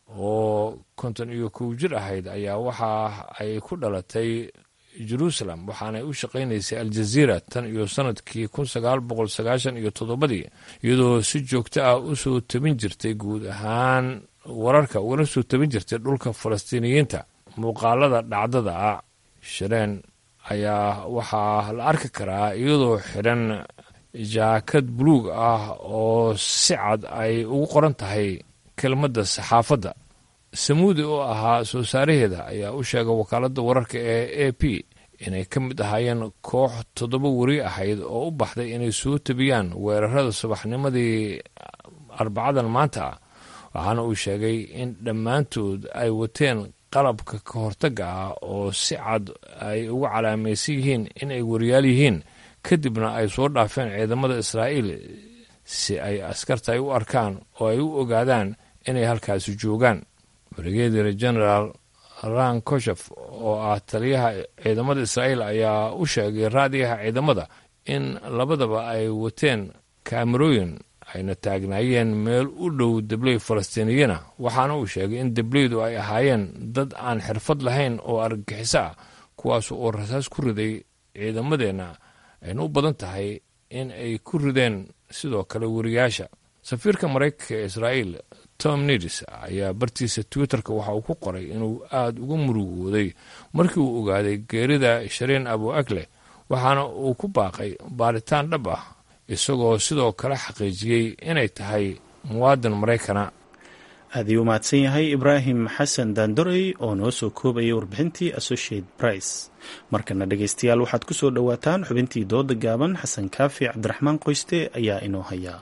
oo konton iyo kow jir ahayd ayaa waxa ay ku dhalatay jeruusalem waxaanay u shaqaynaysay aljaziira tan iyo sannadkii kun sagaal boqol sagaashan iyo toddobadii iyadoo si joogto ah u soo tabin jirtay guud ahaan wararka ugana soo tabin jirtay dhulka falastiiniyiinta muuqaalada dhacdada ah shareen ayaa waxaa la arki karaa iyadoo xidhan jaakad buluug ah oo si cad ay ugu qoran tahay kelmadda saxaafadda samuudi oo ahaa soo saaraheeda ayaa u sheegay wakaaladda wararka ee a p inay ka mid ahaayeen koox toddoba weri ahayd oo u baxday inay soo tabiyaan weerarada subaxnimadii arbacadan maanta ah waxaana uu sheegay in dhammaantood ay wateen qalabka ka hortagga ah oo si cad ay ugu calaamaysan yihiin in ay wariyaal yihiin kadibna ay soo dhaafeen ciidamada israa'iil si ay askarta ay u arkaan oo ay u ogaadaan inay halkaasi joogaan brigadir generaal ran koshef oo ah taliyaha ciidamada israa'iil ayaa u sheegay raadiyaha ciidamada in labadaba ay wateen kaamarooyin ayna taagnaayeen meel u dhow debley falastiiniyana waxaana uu sheegay in debleydu ay ahaayeen dad aan xirfad lahayn oo argagixiso ah kuwaas oo rasaas ku riday ciidamadeenna ayna u badan tahay in ay ku rideen sidoo kale wariyaasha safiirka maraykanka ee israa'iil tom nidis ayaa bartiisa twitterka waxa uu ku qoray inuu aada uga murugooday markii uu ogaaday geerida shareen abu akle waxaana uu ku baaqay baaritaan dhab ah isagoo sidoo kale xaqiijiyey inay tahay muwaadin maraykana aad ii u mahadsan yahay ibraahim xasan daandorey oo noo soo koobayay warbixintii associate price markana dhegaystayaal waxaad ku soo dhowaataan xubintii dooda gaaban xasan kaafi cabdiraxmaan qoyste ayaa inoo hayaa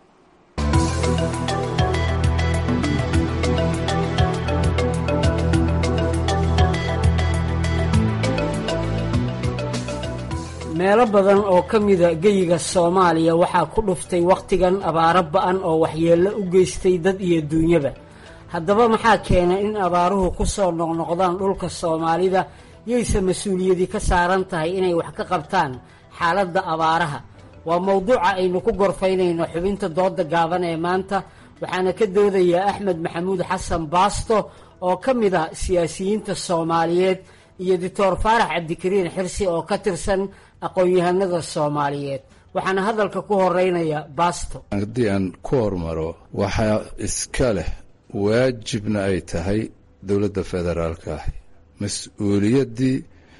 meelo badan oo ka mida geyiga soomaaliya waxaa ku dhuftay wakhtigan abaaro ba-an oo waxyeello u geystay dad iyo duunyaba haddaba maxaa keenay in abaaruhu ku soo noqnoqdaan dhulka soomaalida yayse mas-uuliyadii ka saaran tahay inay wax ka qabtaan xaaladda abaaraha waa mowduuca aynu ku gorfaynayno xubinta dooda gaaban ee maanta waxaana ka doodayaa axmed maxamuud xasan baasto oo ka mid ah siyaasiyiinta soomaaliyeed iyo doctor faarax cabdikariin xirsi oo ka tirsan aqoon-yahanada soomaaliyeed waxaana hadalka ku horeynaya baasto haddii aan ku hormaro waxaa iska leh waajibna ay tahay dowladda federaalka ah mas-uuliyaddii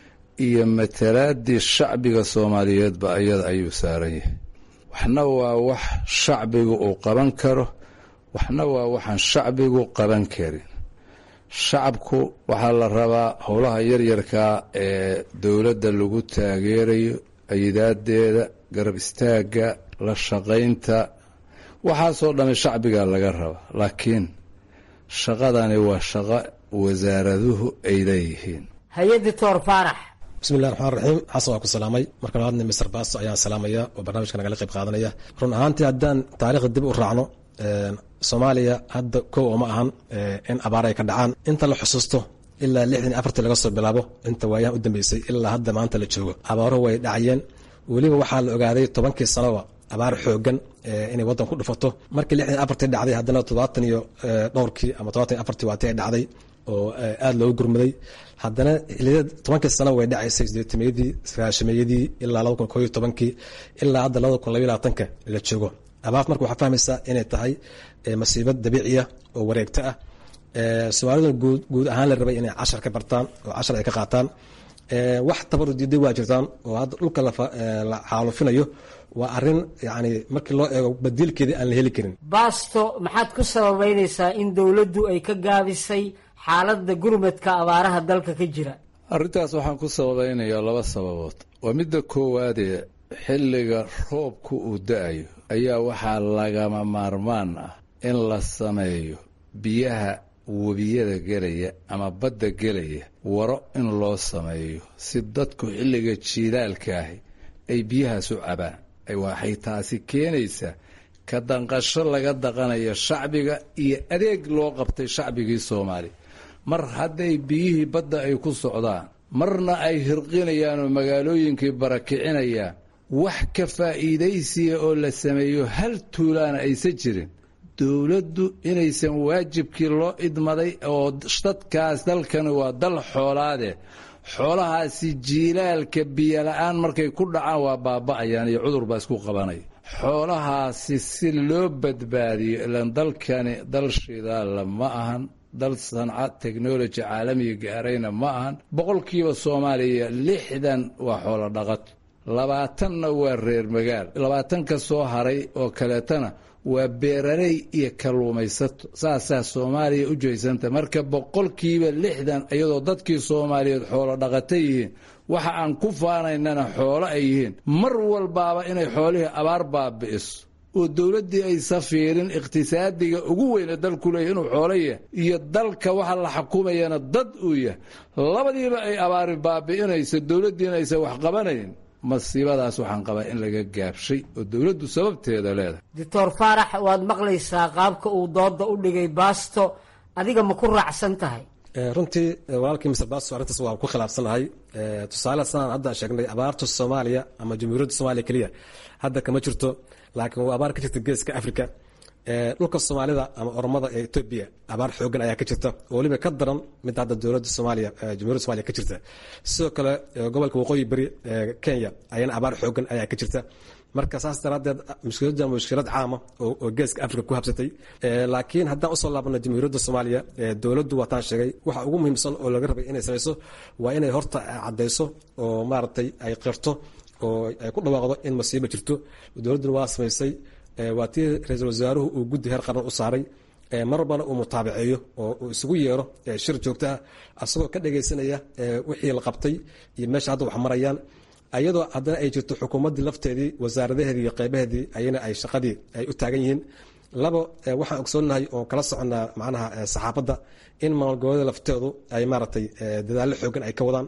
iyo matalaaddii shacbiga soomaaliyeedba ayada ayuu saaran yahay waxna waa wax shacbigu uu qaban karo waxna waa waxaan shacbigu qaban karin shacabku waxaa la rabaa howlaha yaryarkaa ee dowladda lagu taageerayo ayidaadeeda garab istaagga la shaqaynta waxaasoo dhamme shacbigaa laga rabaa laakiin shaqadani waa shaqo wasaaraduhu ay leeyihiin hay-a doctor faarax bismillahi raxmaan raxiim xasan waa ku salaamay marka labaadna mister baasto ayaan salaamaya oo barnaamijka nagala qayb qaadanaya run ahaantii haddaan taariikhda dib u raacno soomaaliya hadda kow oo ma ahan in abaar ay ka dhacaan inta la xusuusto ilaa lixdan iyo afartii laga soo bilaabo inta waayahan u dambeysay ilaa hadda maanta la joogo abaaruhu way dhacayeen weliba waxaa la ogaaday tobankii sanoba abaar xoogan inay waddan ku dhufato markii lixdan iyo afartii dhacday haddana toddobaatan iyo dhowrkii ama todobaatan iyo afartii waatii ay dhacday oo aada loogu gurmaday haddana xiliyada tobankii sano way dhacaysay sideetameeyadii sagaashameeyadii ilaa laba kun koo iyo tobankii ilaa hadda labada kun labaiy labaatanka la joogo abaart marka waxaa fahmaysaa inay tahay masiibad dabiiciya oo wareegto ah soomaalida guud guud ahaan la rabay inay cashar ka bartaan oo cashar ay ka qaataan wax tabaru diiday waa jirtaan oo hadda dhulka la xaalufinayo waa arin yani markii loo eego badiilkeedii aan la heli karin baasto maxaad ku sababeynaysaa in dowladdu ay ka gaabisay xaaladda gurmadka abaaraha dalka ka jira arrintaas waxaan ku sababeynayaa laba sababood waa midda koowaadee xilliga roobku uu da-ayo ayaa waxaa lagama maarmaan ah in la sameeyo biyaha webiyada gelaya ama badda gelaya waro in loo sameeyo si dadku xilliga jiilaalka ahi ay biyahaas u cabaan waxay taasi keenaysaa ka danqasho laga daqanayo shacbiga iyo adeeg loo qabtay shacbigii soomaaliya mar hadday biyihii badda ay ku socdaan marna ay hirqinayaan oo magaalooyinkii barakicinayaan wax ka faa'iidaysiya oo la sameeyo hal tuulaana aysan jirin dowladdu inaysan waajibkii loo idmaday oo dadkaas dalkani waa dal xoolaade xoolahaasi jiilaalka biyola-aan markay ku dhacaan waa baaba'ayaan iyo cudur baa isku qabanaya xoolahaasi si loo badbaadiyo ilan dalkani dal shidaalla ma ahan dal sanca technology caalamiga gaarayna ma ahan boqolkiiba soomaaliya lixdan waa xoolo dhaqato labaatanna waa reer magaal labaatanka soo haray oo kaleetana waa beeraley iyo kalluumaysato saasaa soomaaliya u jeysanta marka boqolkiiba lixdan iyadoo dadkii soomaaliyeed xoolo dhaqata yihiin waxa aan ku faanaynana xoolo ay yihiin mar walbaaba inay xoolihii abaar baabi'iso oo dowladdii aysa fiirin iqhtisaadiga ugu weyne dalku leeyahy inuu xoolo yahay iyo dalka waxa la xukumayana dad uu yahay labadiiba ay abaari baabi'inayso dowladdiina aysan wax qabanayn masiibadaas waxaan qabaa in laga gaabshay oo dowladdu sababteeda leedahay doctor faarax waad maqlaysaa qaabka uu dooda u dhigay baasto adiga ma ku raacsan tahay runtii walaalkii mr basto arrintaas waa ku khilaafsanahay tusaale sanaan hadda sheegnay abaarta soomaaliya ama jamhuuriyadda soomaaliya keliya hadda kama jirto laakiin waa abaar ka jirta geeska africa dhulka soomaalida ama oromada ee etoobiya abaar xoogan ayaa ka jirta oo weliba ka daran midda hadda dowladda soomaaliya jamhuuriyadda somaaliya ka jirta sidoo kale gobolka waqooyi beri kenya ayana abaar xoogan ayaa ka jirta marka saas daraadeed mushkiladda mushkilad caama oo geeska africa ku habsatay laakiin haddaan usoo laabano jamhuuriyadda soomaaliya dowladdu waataan sheegay waxa ugu muhiimsan oo laga rabay inay samayso waa inay horta cadayso oo maaragtay ay qirto oo ay ku dhawaaqdo in masiibo jirto dowladduna waa samaysay waa tii ra-iisul wasaaruhu uu guddi heer qaran u saaray mar walbana uu mutaabaceeyo oo uu isugu yeero shir joogto ah asagoo ka dhagaysanaya wixii la qabtay iyo meesha hadda wax marayaan ayadoo haddana ay jirto xukuumaddii lafteedii wasaaradaheedii iyo qeybaheedii ayana ay shaqadii ay u taagan yihiin labo waxaan ogsoonnahay oo kala soconnaa macnaha saxaafadda in maalgoboleeda lafteedu ay maaragtay dadaallo xoogan ay ka wadaan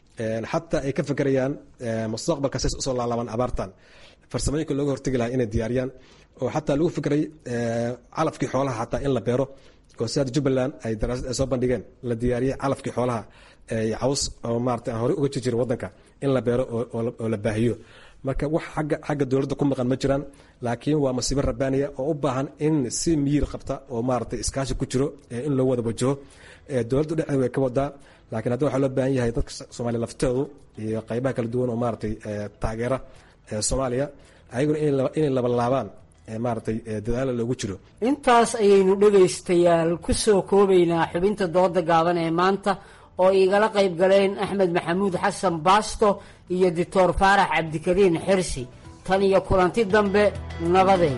xataa ay ka fekerayaan mustaqbalka says usoo laalaabaan abaartan farsamooyinka looga hortegi lahaa inay diyaariyaan oo xataa lagu fikray calafkii xoolaha xataa in la beero oo si hadda jubbaland ay daraasad ay soo bandhigeen la diyaariyey calafkii xoolaha caws oo maarata aan horey uga jir jirin waddanka in la beero oo la baahiyo marka wax agga xagga dowladda ku maqan ma jiraan laakiin waa masiibo rabbaaniya oo u baahan in si miyir qabta oo maaragtay iskaashi ku jiro in loo wada wajaho dowladdu dhexdeeda way ka wadaa laakiin hadda waxaa loo baahan yahay dadka soomaaliya lafteedu iyo qaybaha kala duwan oo maaragtay taageera soomaaliya ayaguna inay labalaabaan maaragtay dadaala loogu jiro intaas ayaynu dhegaystayaal ku soo koobaynaa xubinta dooda gaaban ee maanta oo igala qayb galeen axmed maxamuud xasan baasto iyo doctor faarax cabdikariin xirsi tan iyo kulanti dambe nabadeed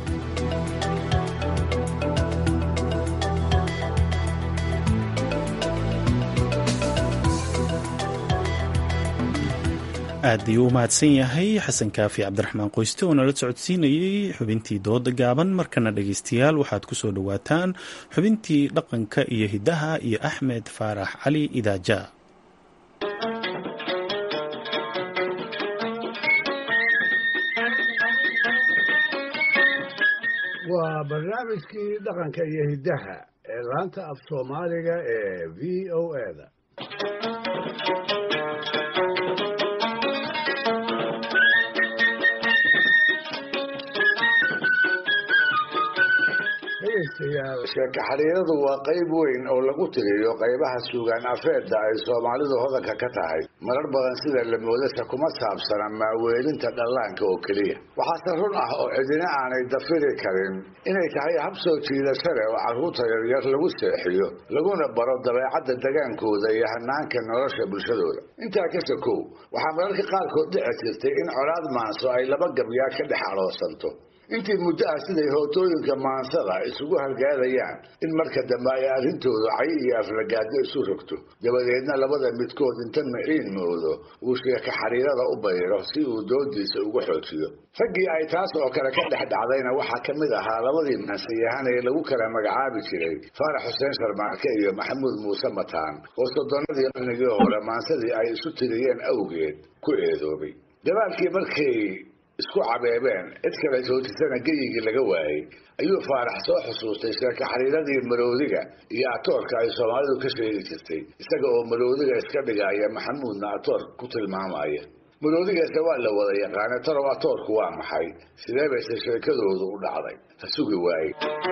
aad ayuu u mahadsan yahay xasan kaafi cabdiraxmaan qoyste oo nala socodsiinayey xubintii dooda gaaban markana dhegaystayaal waxaad ku soo dhowaataan xubintii dhaqanka iyo hiddaha iyo axmed faarax cali idaaja waa barnaamijkii dhaqanka iyo hiddaha ee laanta af soomaaliga ee v o eda dhegaystayaal sheeko xariiradu waa qayb weyn oo lagu tiriyo qaybaha suugaan afeedda ay soomaalidu hodanka ka tahay marar badan sida la moodasa kuma saabsana maaweelinta dhallaanka oo keliya waxaase run ah oo cidina aanay dafiri karin inay tahay hab soo jiidasho leh oo carruurta yaryar lagu seexiyo laguna baro dabeecadda degaankooda iyo hanaanka nolosha bulshadooda intaa ka sokow waxaa mararka qaarkood dhici jirtay in colaad maanso ay laba gabyaa ka dhex adhoosanto intii muddo ah siday hootooyinka maansada isugu halgaadayaan in marka dambe ay arrintoodu cay iyo aflagaado isu rogto dabadeedna labada midkood inta miciin moodo uu sheeka xariirada u bayro si uu doodiisa ugu xoojiyo raggii ay taas oo kale ka dhex dhacdayna waxaa ka mid ahaa labadii mansiyahan ee lagu kala magacaabi jiray faarax xuseen sharmaarke iyo maxamuud muuse mataan oo soddonadii qarnigii hore maansadii ay isu tiriyeen awgeed ku eedoobay dabaalkii markay isku cabeebeen cid kale joojisana geyigii laga waayey ayuu faarax soo xusuustay sheeka xariiradii maroodiga iyo atoorka ay soomaalidu ka sheegi jirtay isaga oo maroodiga iska dhigaya maxamuudna atoor ku tilmaamaya maroodigaase waa la wada yaqaana tarow atoorku waa maxay sidee bayse sheekadoodu u dhacday ha sugi waaye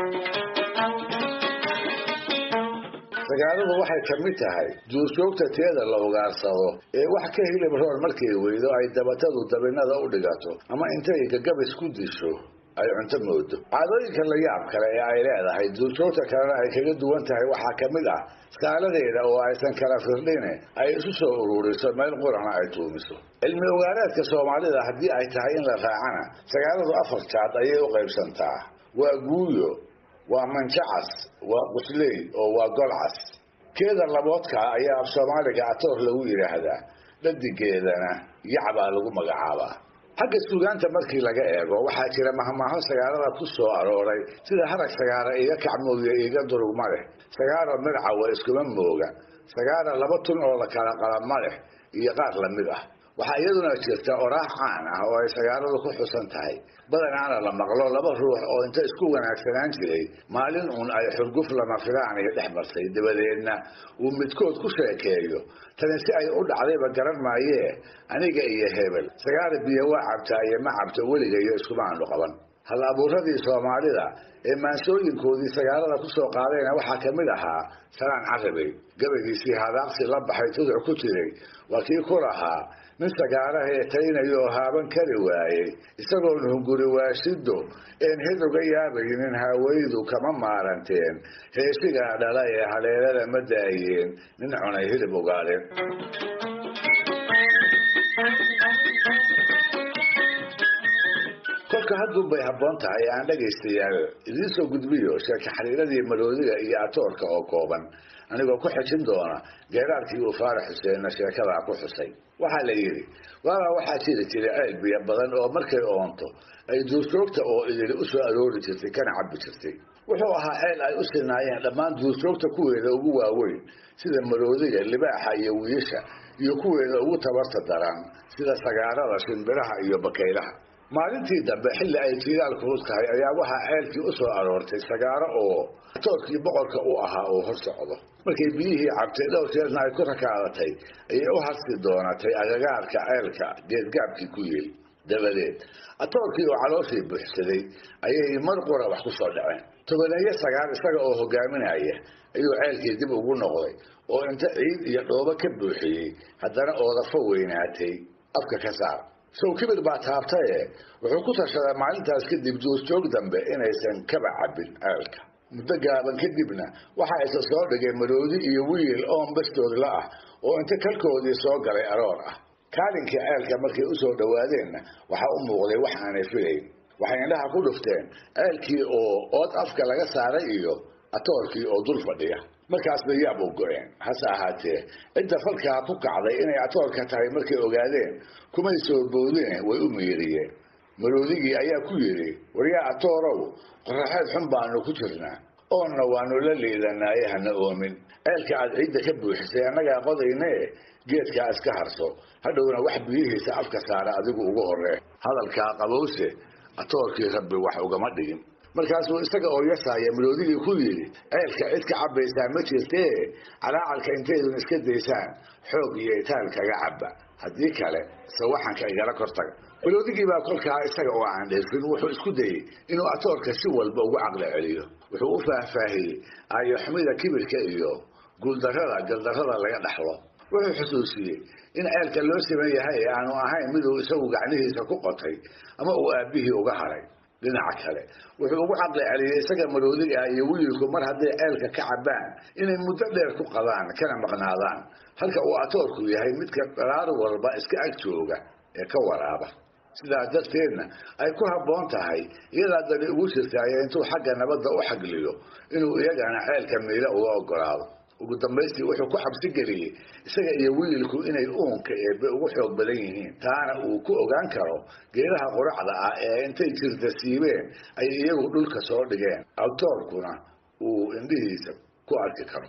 sagaaladu waxay ka mid tahay duurjoogta teeda la ugaarsado ee wax ka hilib roon markay weydo ay dabatadu dabinada u dhigato ama intay gagabis ku disho ay cunto moodo caadooyinka la yaab kale ee ay leedahay duurjoogta kalena ay kaga duwan tahay waxaa ka mid ah skaaladeeda oo aysan kala firdhine ay isu soo ururiso meel qurana ay tuumiso cilmi ogaareedka soomaalida haddii ay tahay in la raacana sagaaladu afar jaad ayay u qaybsantaa waa guuyo waa manjacas waa qusley oo waa golcas keeda laboodkaa ayaa af soomaaliga atoor lagu yidhaahdaa dhadigeedana yacbaa lagu magacaabaa xagga suugaanta markii laga eego waxaa jira mahmaaho sagaalada ku soo arooray sida harag sagaara iga kacmooya iga durugma leh sagaaro midcawa iskuma mooga sagaara laba tun oo la kala qalama leh iyo qaar lamid ah waxaa iyaduna jirta oraax caan ah oo ay sagaaladu ku xusan tahay badanaana la maqlo laba ruux oo inta isku wanaagsanaan jiray maalin uun ay xurguf lama filaanaya dhex martay dabadeedna uu midkood ku sheekeeyo tani si ay u dhacdayba garan maayee aniga iyo hebel sagaara biyo waa cabtaa iyo ma cabto weligayo iskuma aanu qaban hal abuuradii soomaalida ee maansooyinkoodii sagaalada ku soo qaadayna waxaa ka mid ahaa salaan carabey gabaygiisii hadaaqsi la baxay tuduc ku jiray waa kii ku lahaa nin sagaarahee taynayoo haaban kari waayey isagoon hunguri waashido een hid uga yaabaynin haawaydu kama maaranteen heesigaa dhala ee haleelada ma daayeen nin cunay hilib ogaadeen kolka haddun bay habboon tahay aan dhagaystayaal idiin soo gudbiyo sheeka xariiradii maroodiga iyo atoorka oo kooban anigoo ku xejin doona geeraarkii uu faarax xuseenna sheekadaa ku xusay waxaa la yidhi waabaa waxaa jiri jiray ceel biyo badan oo markay oonto ay duurjoogta oo idili u soo aroori jirtay kana cabbi jirtay wuxuu ahaa ceel ay u sinaayeen dhammaan duurjoogta kuweeda ugu waaweyn sida maroodiga libaaxa iyo wiisha iyo kuweeda ugu tabarta daran sida sagaarada shimbiraha iyo bakaylaha maalintii dambe xilli ay jiilaal kulus tahay ayaa waxaa ceelkii u soo aroortay sagaaro oo toorkii boqorka u ahaa oo hor socdo markay biyihii cabtay dhowr jeerna ay ku rakaadatay ayay u harsi doonatay agagaarka ceelka geedgaabkii ku yeel dabadeed atoorkii oo calooshii buuxsaday ayay mar qura wax ku soo dhaceen tobaneeyo sagaar isaga oo hogaaminaya ayuu ceelkii dib ugu noqday oo inta ciid iyo dhoobo ka buuxiyey haddana oodafo weynaatay afka ka saar sow kibir baa taabtaye wuxuu ku tashaday maalintaas kadib duurjoog dambe inaysan kaba cabbin ceelka muddo gaaban kadibna waxaa isa soo dhigay maroodi iyo wiil oon bastoodla ah oo inta kalkoodii soo galay aroor ah kaalinkii ceelka markay u soo dhowaadeenna waxaa u muuqday wax aanay filayn waxay indhaha ku dhufteen ceelkii oo ood afka laga saaray iyo atoorkii oo dul fadhiya markaas bay yaab u go-een hase ahaatee cidda falkaa ku kacday inay atoorka tahay markay ogaadeen kumay soo boodine way u miiriyeen maroodigii ayaa ku yidhi waryaa atoorow qoraxeed xun baanu ku jirnaa oonna waanu la liidanaaye hana oomin ceelka aad ciidda ka buuxisay annagaa qodaynee geedkaa iska harso hadhowna wax biyihiisa afka saara adigu ugu horree hadalkaa qabowse atoorkii rabbi wax ugama dhigin markaasuu isaga oo yasaaya maroodigii ku yidhi ceelka cid ka cabbaysaa ma jirtee calaacalka intaydun iska daysaan xoog iyo itaal kaga cabba haddii kale sawaxanka igala kortaga maroodigii baa kolkaa isaga oo aan dheefin wuxuu isku dayey inuu atoorka si walba ugu caqli celiyo wuxuu u faahfaahiyey aayoxumida kibirka iyo guuldarrada galdarrada laga dhaxlo wuxuu xusuusiyey in ceelka loo siman yahay ee aanu ahayn miduu isagu gacnihiisa ku qotay ama uu aabbihii uga haray dhinaca kale wuxuu ugu caqli celiyey isaga maroodiga ah iyo wiilku mar hadday ceelka ka cabbaan inay muddo dheer ku qabaan kana maqnaadaan halka uu atoorku yahay midka dharaar walba iska ag jooga ee ka waraaba sidaas darteedna ay ku habboon tahay iyadaa dani ugu jirtaaya intuu xagga nabadda u xagliyo inuu iyagana ceelka miila uga ogolaado ugu dambaystii wuxuu ku xabsi geliyey isaga iyo wiilku inay uunka eebbe ugu xoog badan yihiin taana uu ku ogaan karo geedaha quracda ah ee intay jirta siibeen ay iyagu dhulka soo dhigeen altoorkuna uu indhihiisa ku arki karo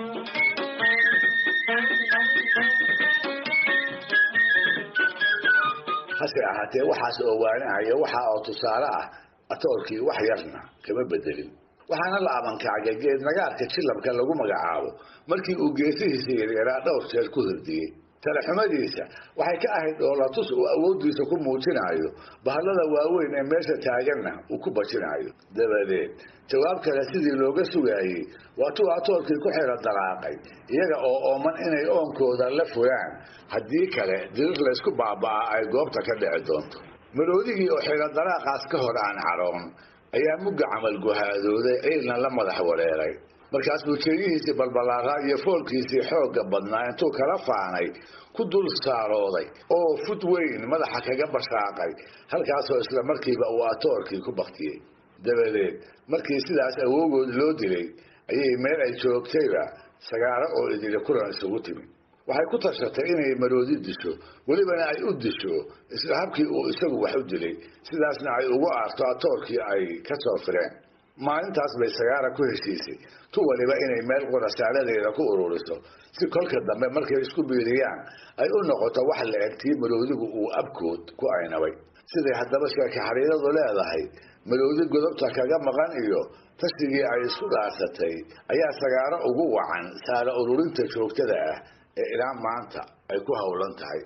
hase ahaatee waxaas oo waanahaya waxa oo tusaale ah atoorkii wax yarna kama bedelin waxaana la abankacgay geed nagaarka jilabka lagu magacaabo markii uu geesihiisa yaryaraa dhowr jeer ku hordiyey talaxumadiisa waxay ka ahayd dhoolatus uu awooddiisa ku muujinayo bahallada waaweyn ee meesha taaganna uu ku bajinayo dabadeed jawaab kale sidii looga sugaayey waatuu atoorkii ku xiro dalaaqay iyaga oo ooman inay oonkooda la fulaan haddii kale dirir laysku baaba'aa ay goobta ka dhici doonto maroodigii oo xiro dalaaqaas ka hor aan cadhoon ayaa mugga camal guhaadooday ciilna la madax wareeray markaas buu jeeyihiisii balbalaaraa iyo foolkiisii xoogga badnaa intuu kala faanay ku dul saarooday oo fud weyn madaxa kaga bashaaqay halkaasoo isla markiiba uu atoorkii ku baktiyey dabadeed markii sidaas awoogood loo dilay ayay meel ay joogtayba sagaaro oo idili kulan isugu timi waxay ku tashatay inay maroodi disho welibana ay u disho isla habkii uu isagu wax u dilay sidaasna ay ugu aarto atoorkii ay ka soo fireen maalintaas bay sagaara ku heshiisay tu waliba inay meel qurasaaladeeda ku ururiso si kolka dambe markay isku biiriyaan ay u noqoto wax la eg tii maroodigu uu abkood ku aynabay siday haddaba sheeka xariiradu leedahay maroodi godobta kaga maqan iyo tashigii ay isku dhaarsatay ayaa sagaaro ugu wacan saara ururinta joogtada ah ee ilaa maanta ay ku howlan tahay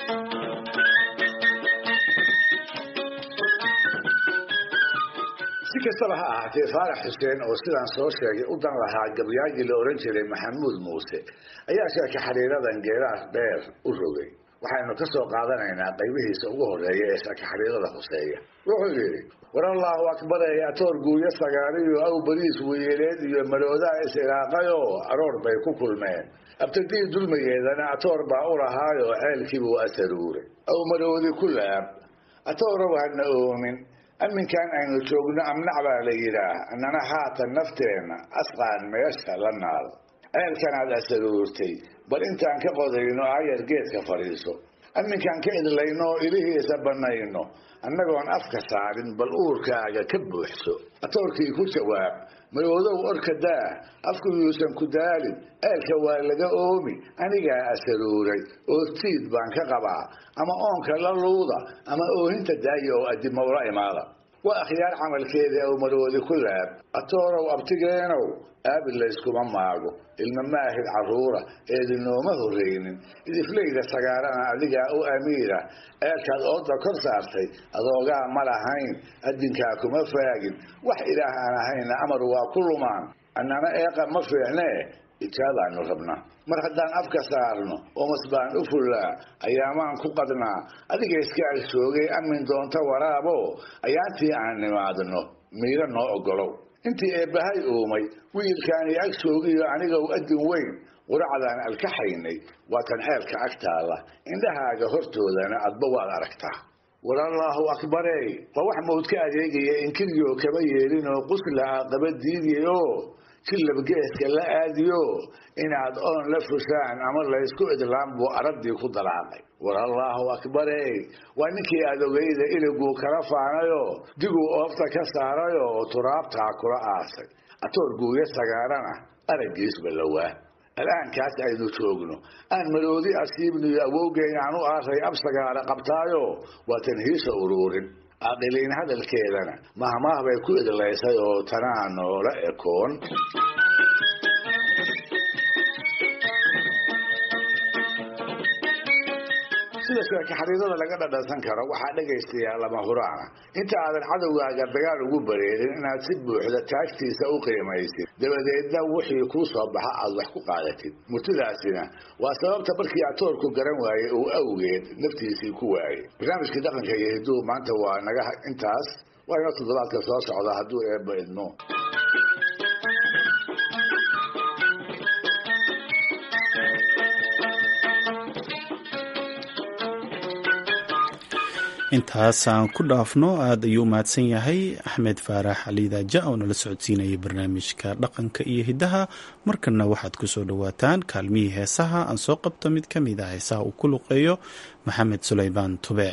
si kastaba ha ahaatee faarax xuseen oo sidaan soo sheegay u dan lahaa gabyaagii la ohan jiray maxamuud muuse ayaa sheeka xariiradan geeraas dheer u rogay waxaynu ka soo qaadanaynaa qaybihiisa ugu horeeya ee sheeka xariirada hoseeya wuxuu yidhi war allahu akbarey atoor guuyo sagaariyo aw bariis weyeeleed iyo maroodaa is-ilaaqayoo aroor bay ku kulmeen abtadii dulmigeedana atoor baa u lahaayoo ceelkiibuu asaruuray aw maroodi ku laab atoorow hadna oomin aminkan aynu joogno amnac baa la yidhaah annana haatan nafteenna asqaan meesha la naal ceelkanaad asaruurtay bal intaan ka qodayno ayar geedka fadhiiso aminkaan ka idlayno oo ilihiisa bannayno annagoon afka saarin bal uurkaaga ka buuxso atoorkii ku jawaab maroodow orka daa afku yuusan ku daalin ceelka waa laga oomi anigaa asaruuray oo tiid baan ka qabaa ama oonka la luuda ama oohinta daaya oo adimowla imaada waa akhyaar camalkeeda ow maroodi ku laab atoorow abtigeenow aabil layskuma maago ilma maahid carruura eedinooma horreynin idifleyda sagaarana adigaa u amiira ceelkaad ooda kor saartay adoogaa ma lahayn adinkaa kuma faagin wax ilaah aan ahayna amar waa ku lumaan annana eeqa ma fiicnee ijaabaanu rabnaa mar haddaan afka saarno oomas baan u fullaa ayaamaan ku qadnaa adiga iska ag joogay amin doonta waraabo ayaantii aan nimaadno miiro noo ogolow intii eebbahay uumay wiilkaani ag joogiyo anigow adin weyn quracdaan alkaxaynay waa tan ceelka ag taalla indhahaaga hortoodana adba waad aragtaa war allaahu akbarey waa wax mawd ka adeegaya inkiryo kama yeelinoo quslaa qaba diidiyo jilab geeska la aadiyo inaad oon la fushaan ama laysku idlaan buu araddii ku dalaaqay war allaahu akbarey waa ninkii adogayda iliguu kala faanayo diguu oofta ka saarayo oo turaabtaa kula aasay atoor guuyo sagaarana araggiisba lawaa al'aankaas aynu joogno aan maroodi asiibniyo awowgeyn aan u aaray ab sagaara qabtaayo waa tan hiisa uruurin aqiliin hadalkeedana mahmaah bay ku idlaysay oo tanaa noola ekoon sida sheeka xariirada laga dhadhansan karo waxaa dhegaystayaa lama huraana inta aadan cadowgaaga dagaal ugu bareerin inaad si buuxda taagtiisa u qiimaysid dabadeedna wixii kuu soo baxa aad wax ku qaadatid murtidaasina waa sababta markii atoorku garan waayey uu awgeed naftiisii ku waayey barnaamijkii dhaqanka iyo hiduhu maanta waa naga intaas waa inoo toddobaadka soo socda hadduu eebba idmo intaasaan ku dhaafno aada ayuu u mahadsan yahay axmed faarax caliidaaja oo nala socodsiinayay barnaamijka dhaqanka iyo hiddaha markana waxaad ku soo dhowaataan kaalmihii heesaha aan soo qabto mid ka mid a heesaha uu ku luqeeyo maxamed sulaymaan tube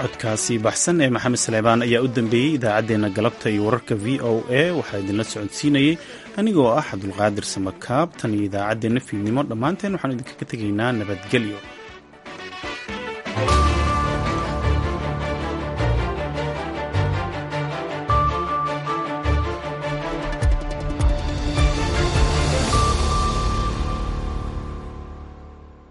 codkaasi baxsan ee maxamed saleebaan ayaa u dambeeyey idaacaddeenna galabta iyo wararka v o a waxaa idinla socodsiinayey anigoo ah cabdulqaadir samakaab tan iyo idaacaddeenna fiidnimo dhammaanteen waxaan idinkaga tegaynaa nabadgelyo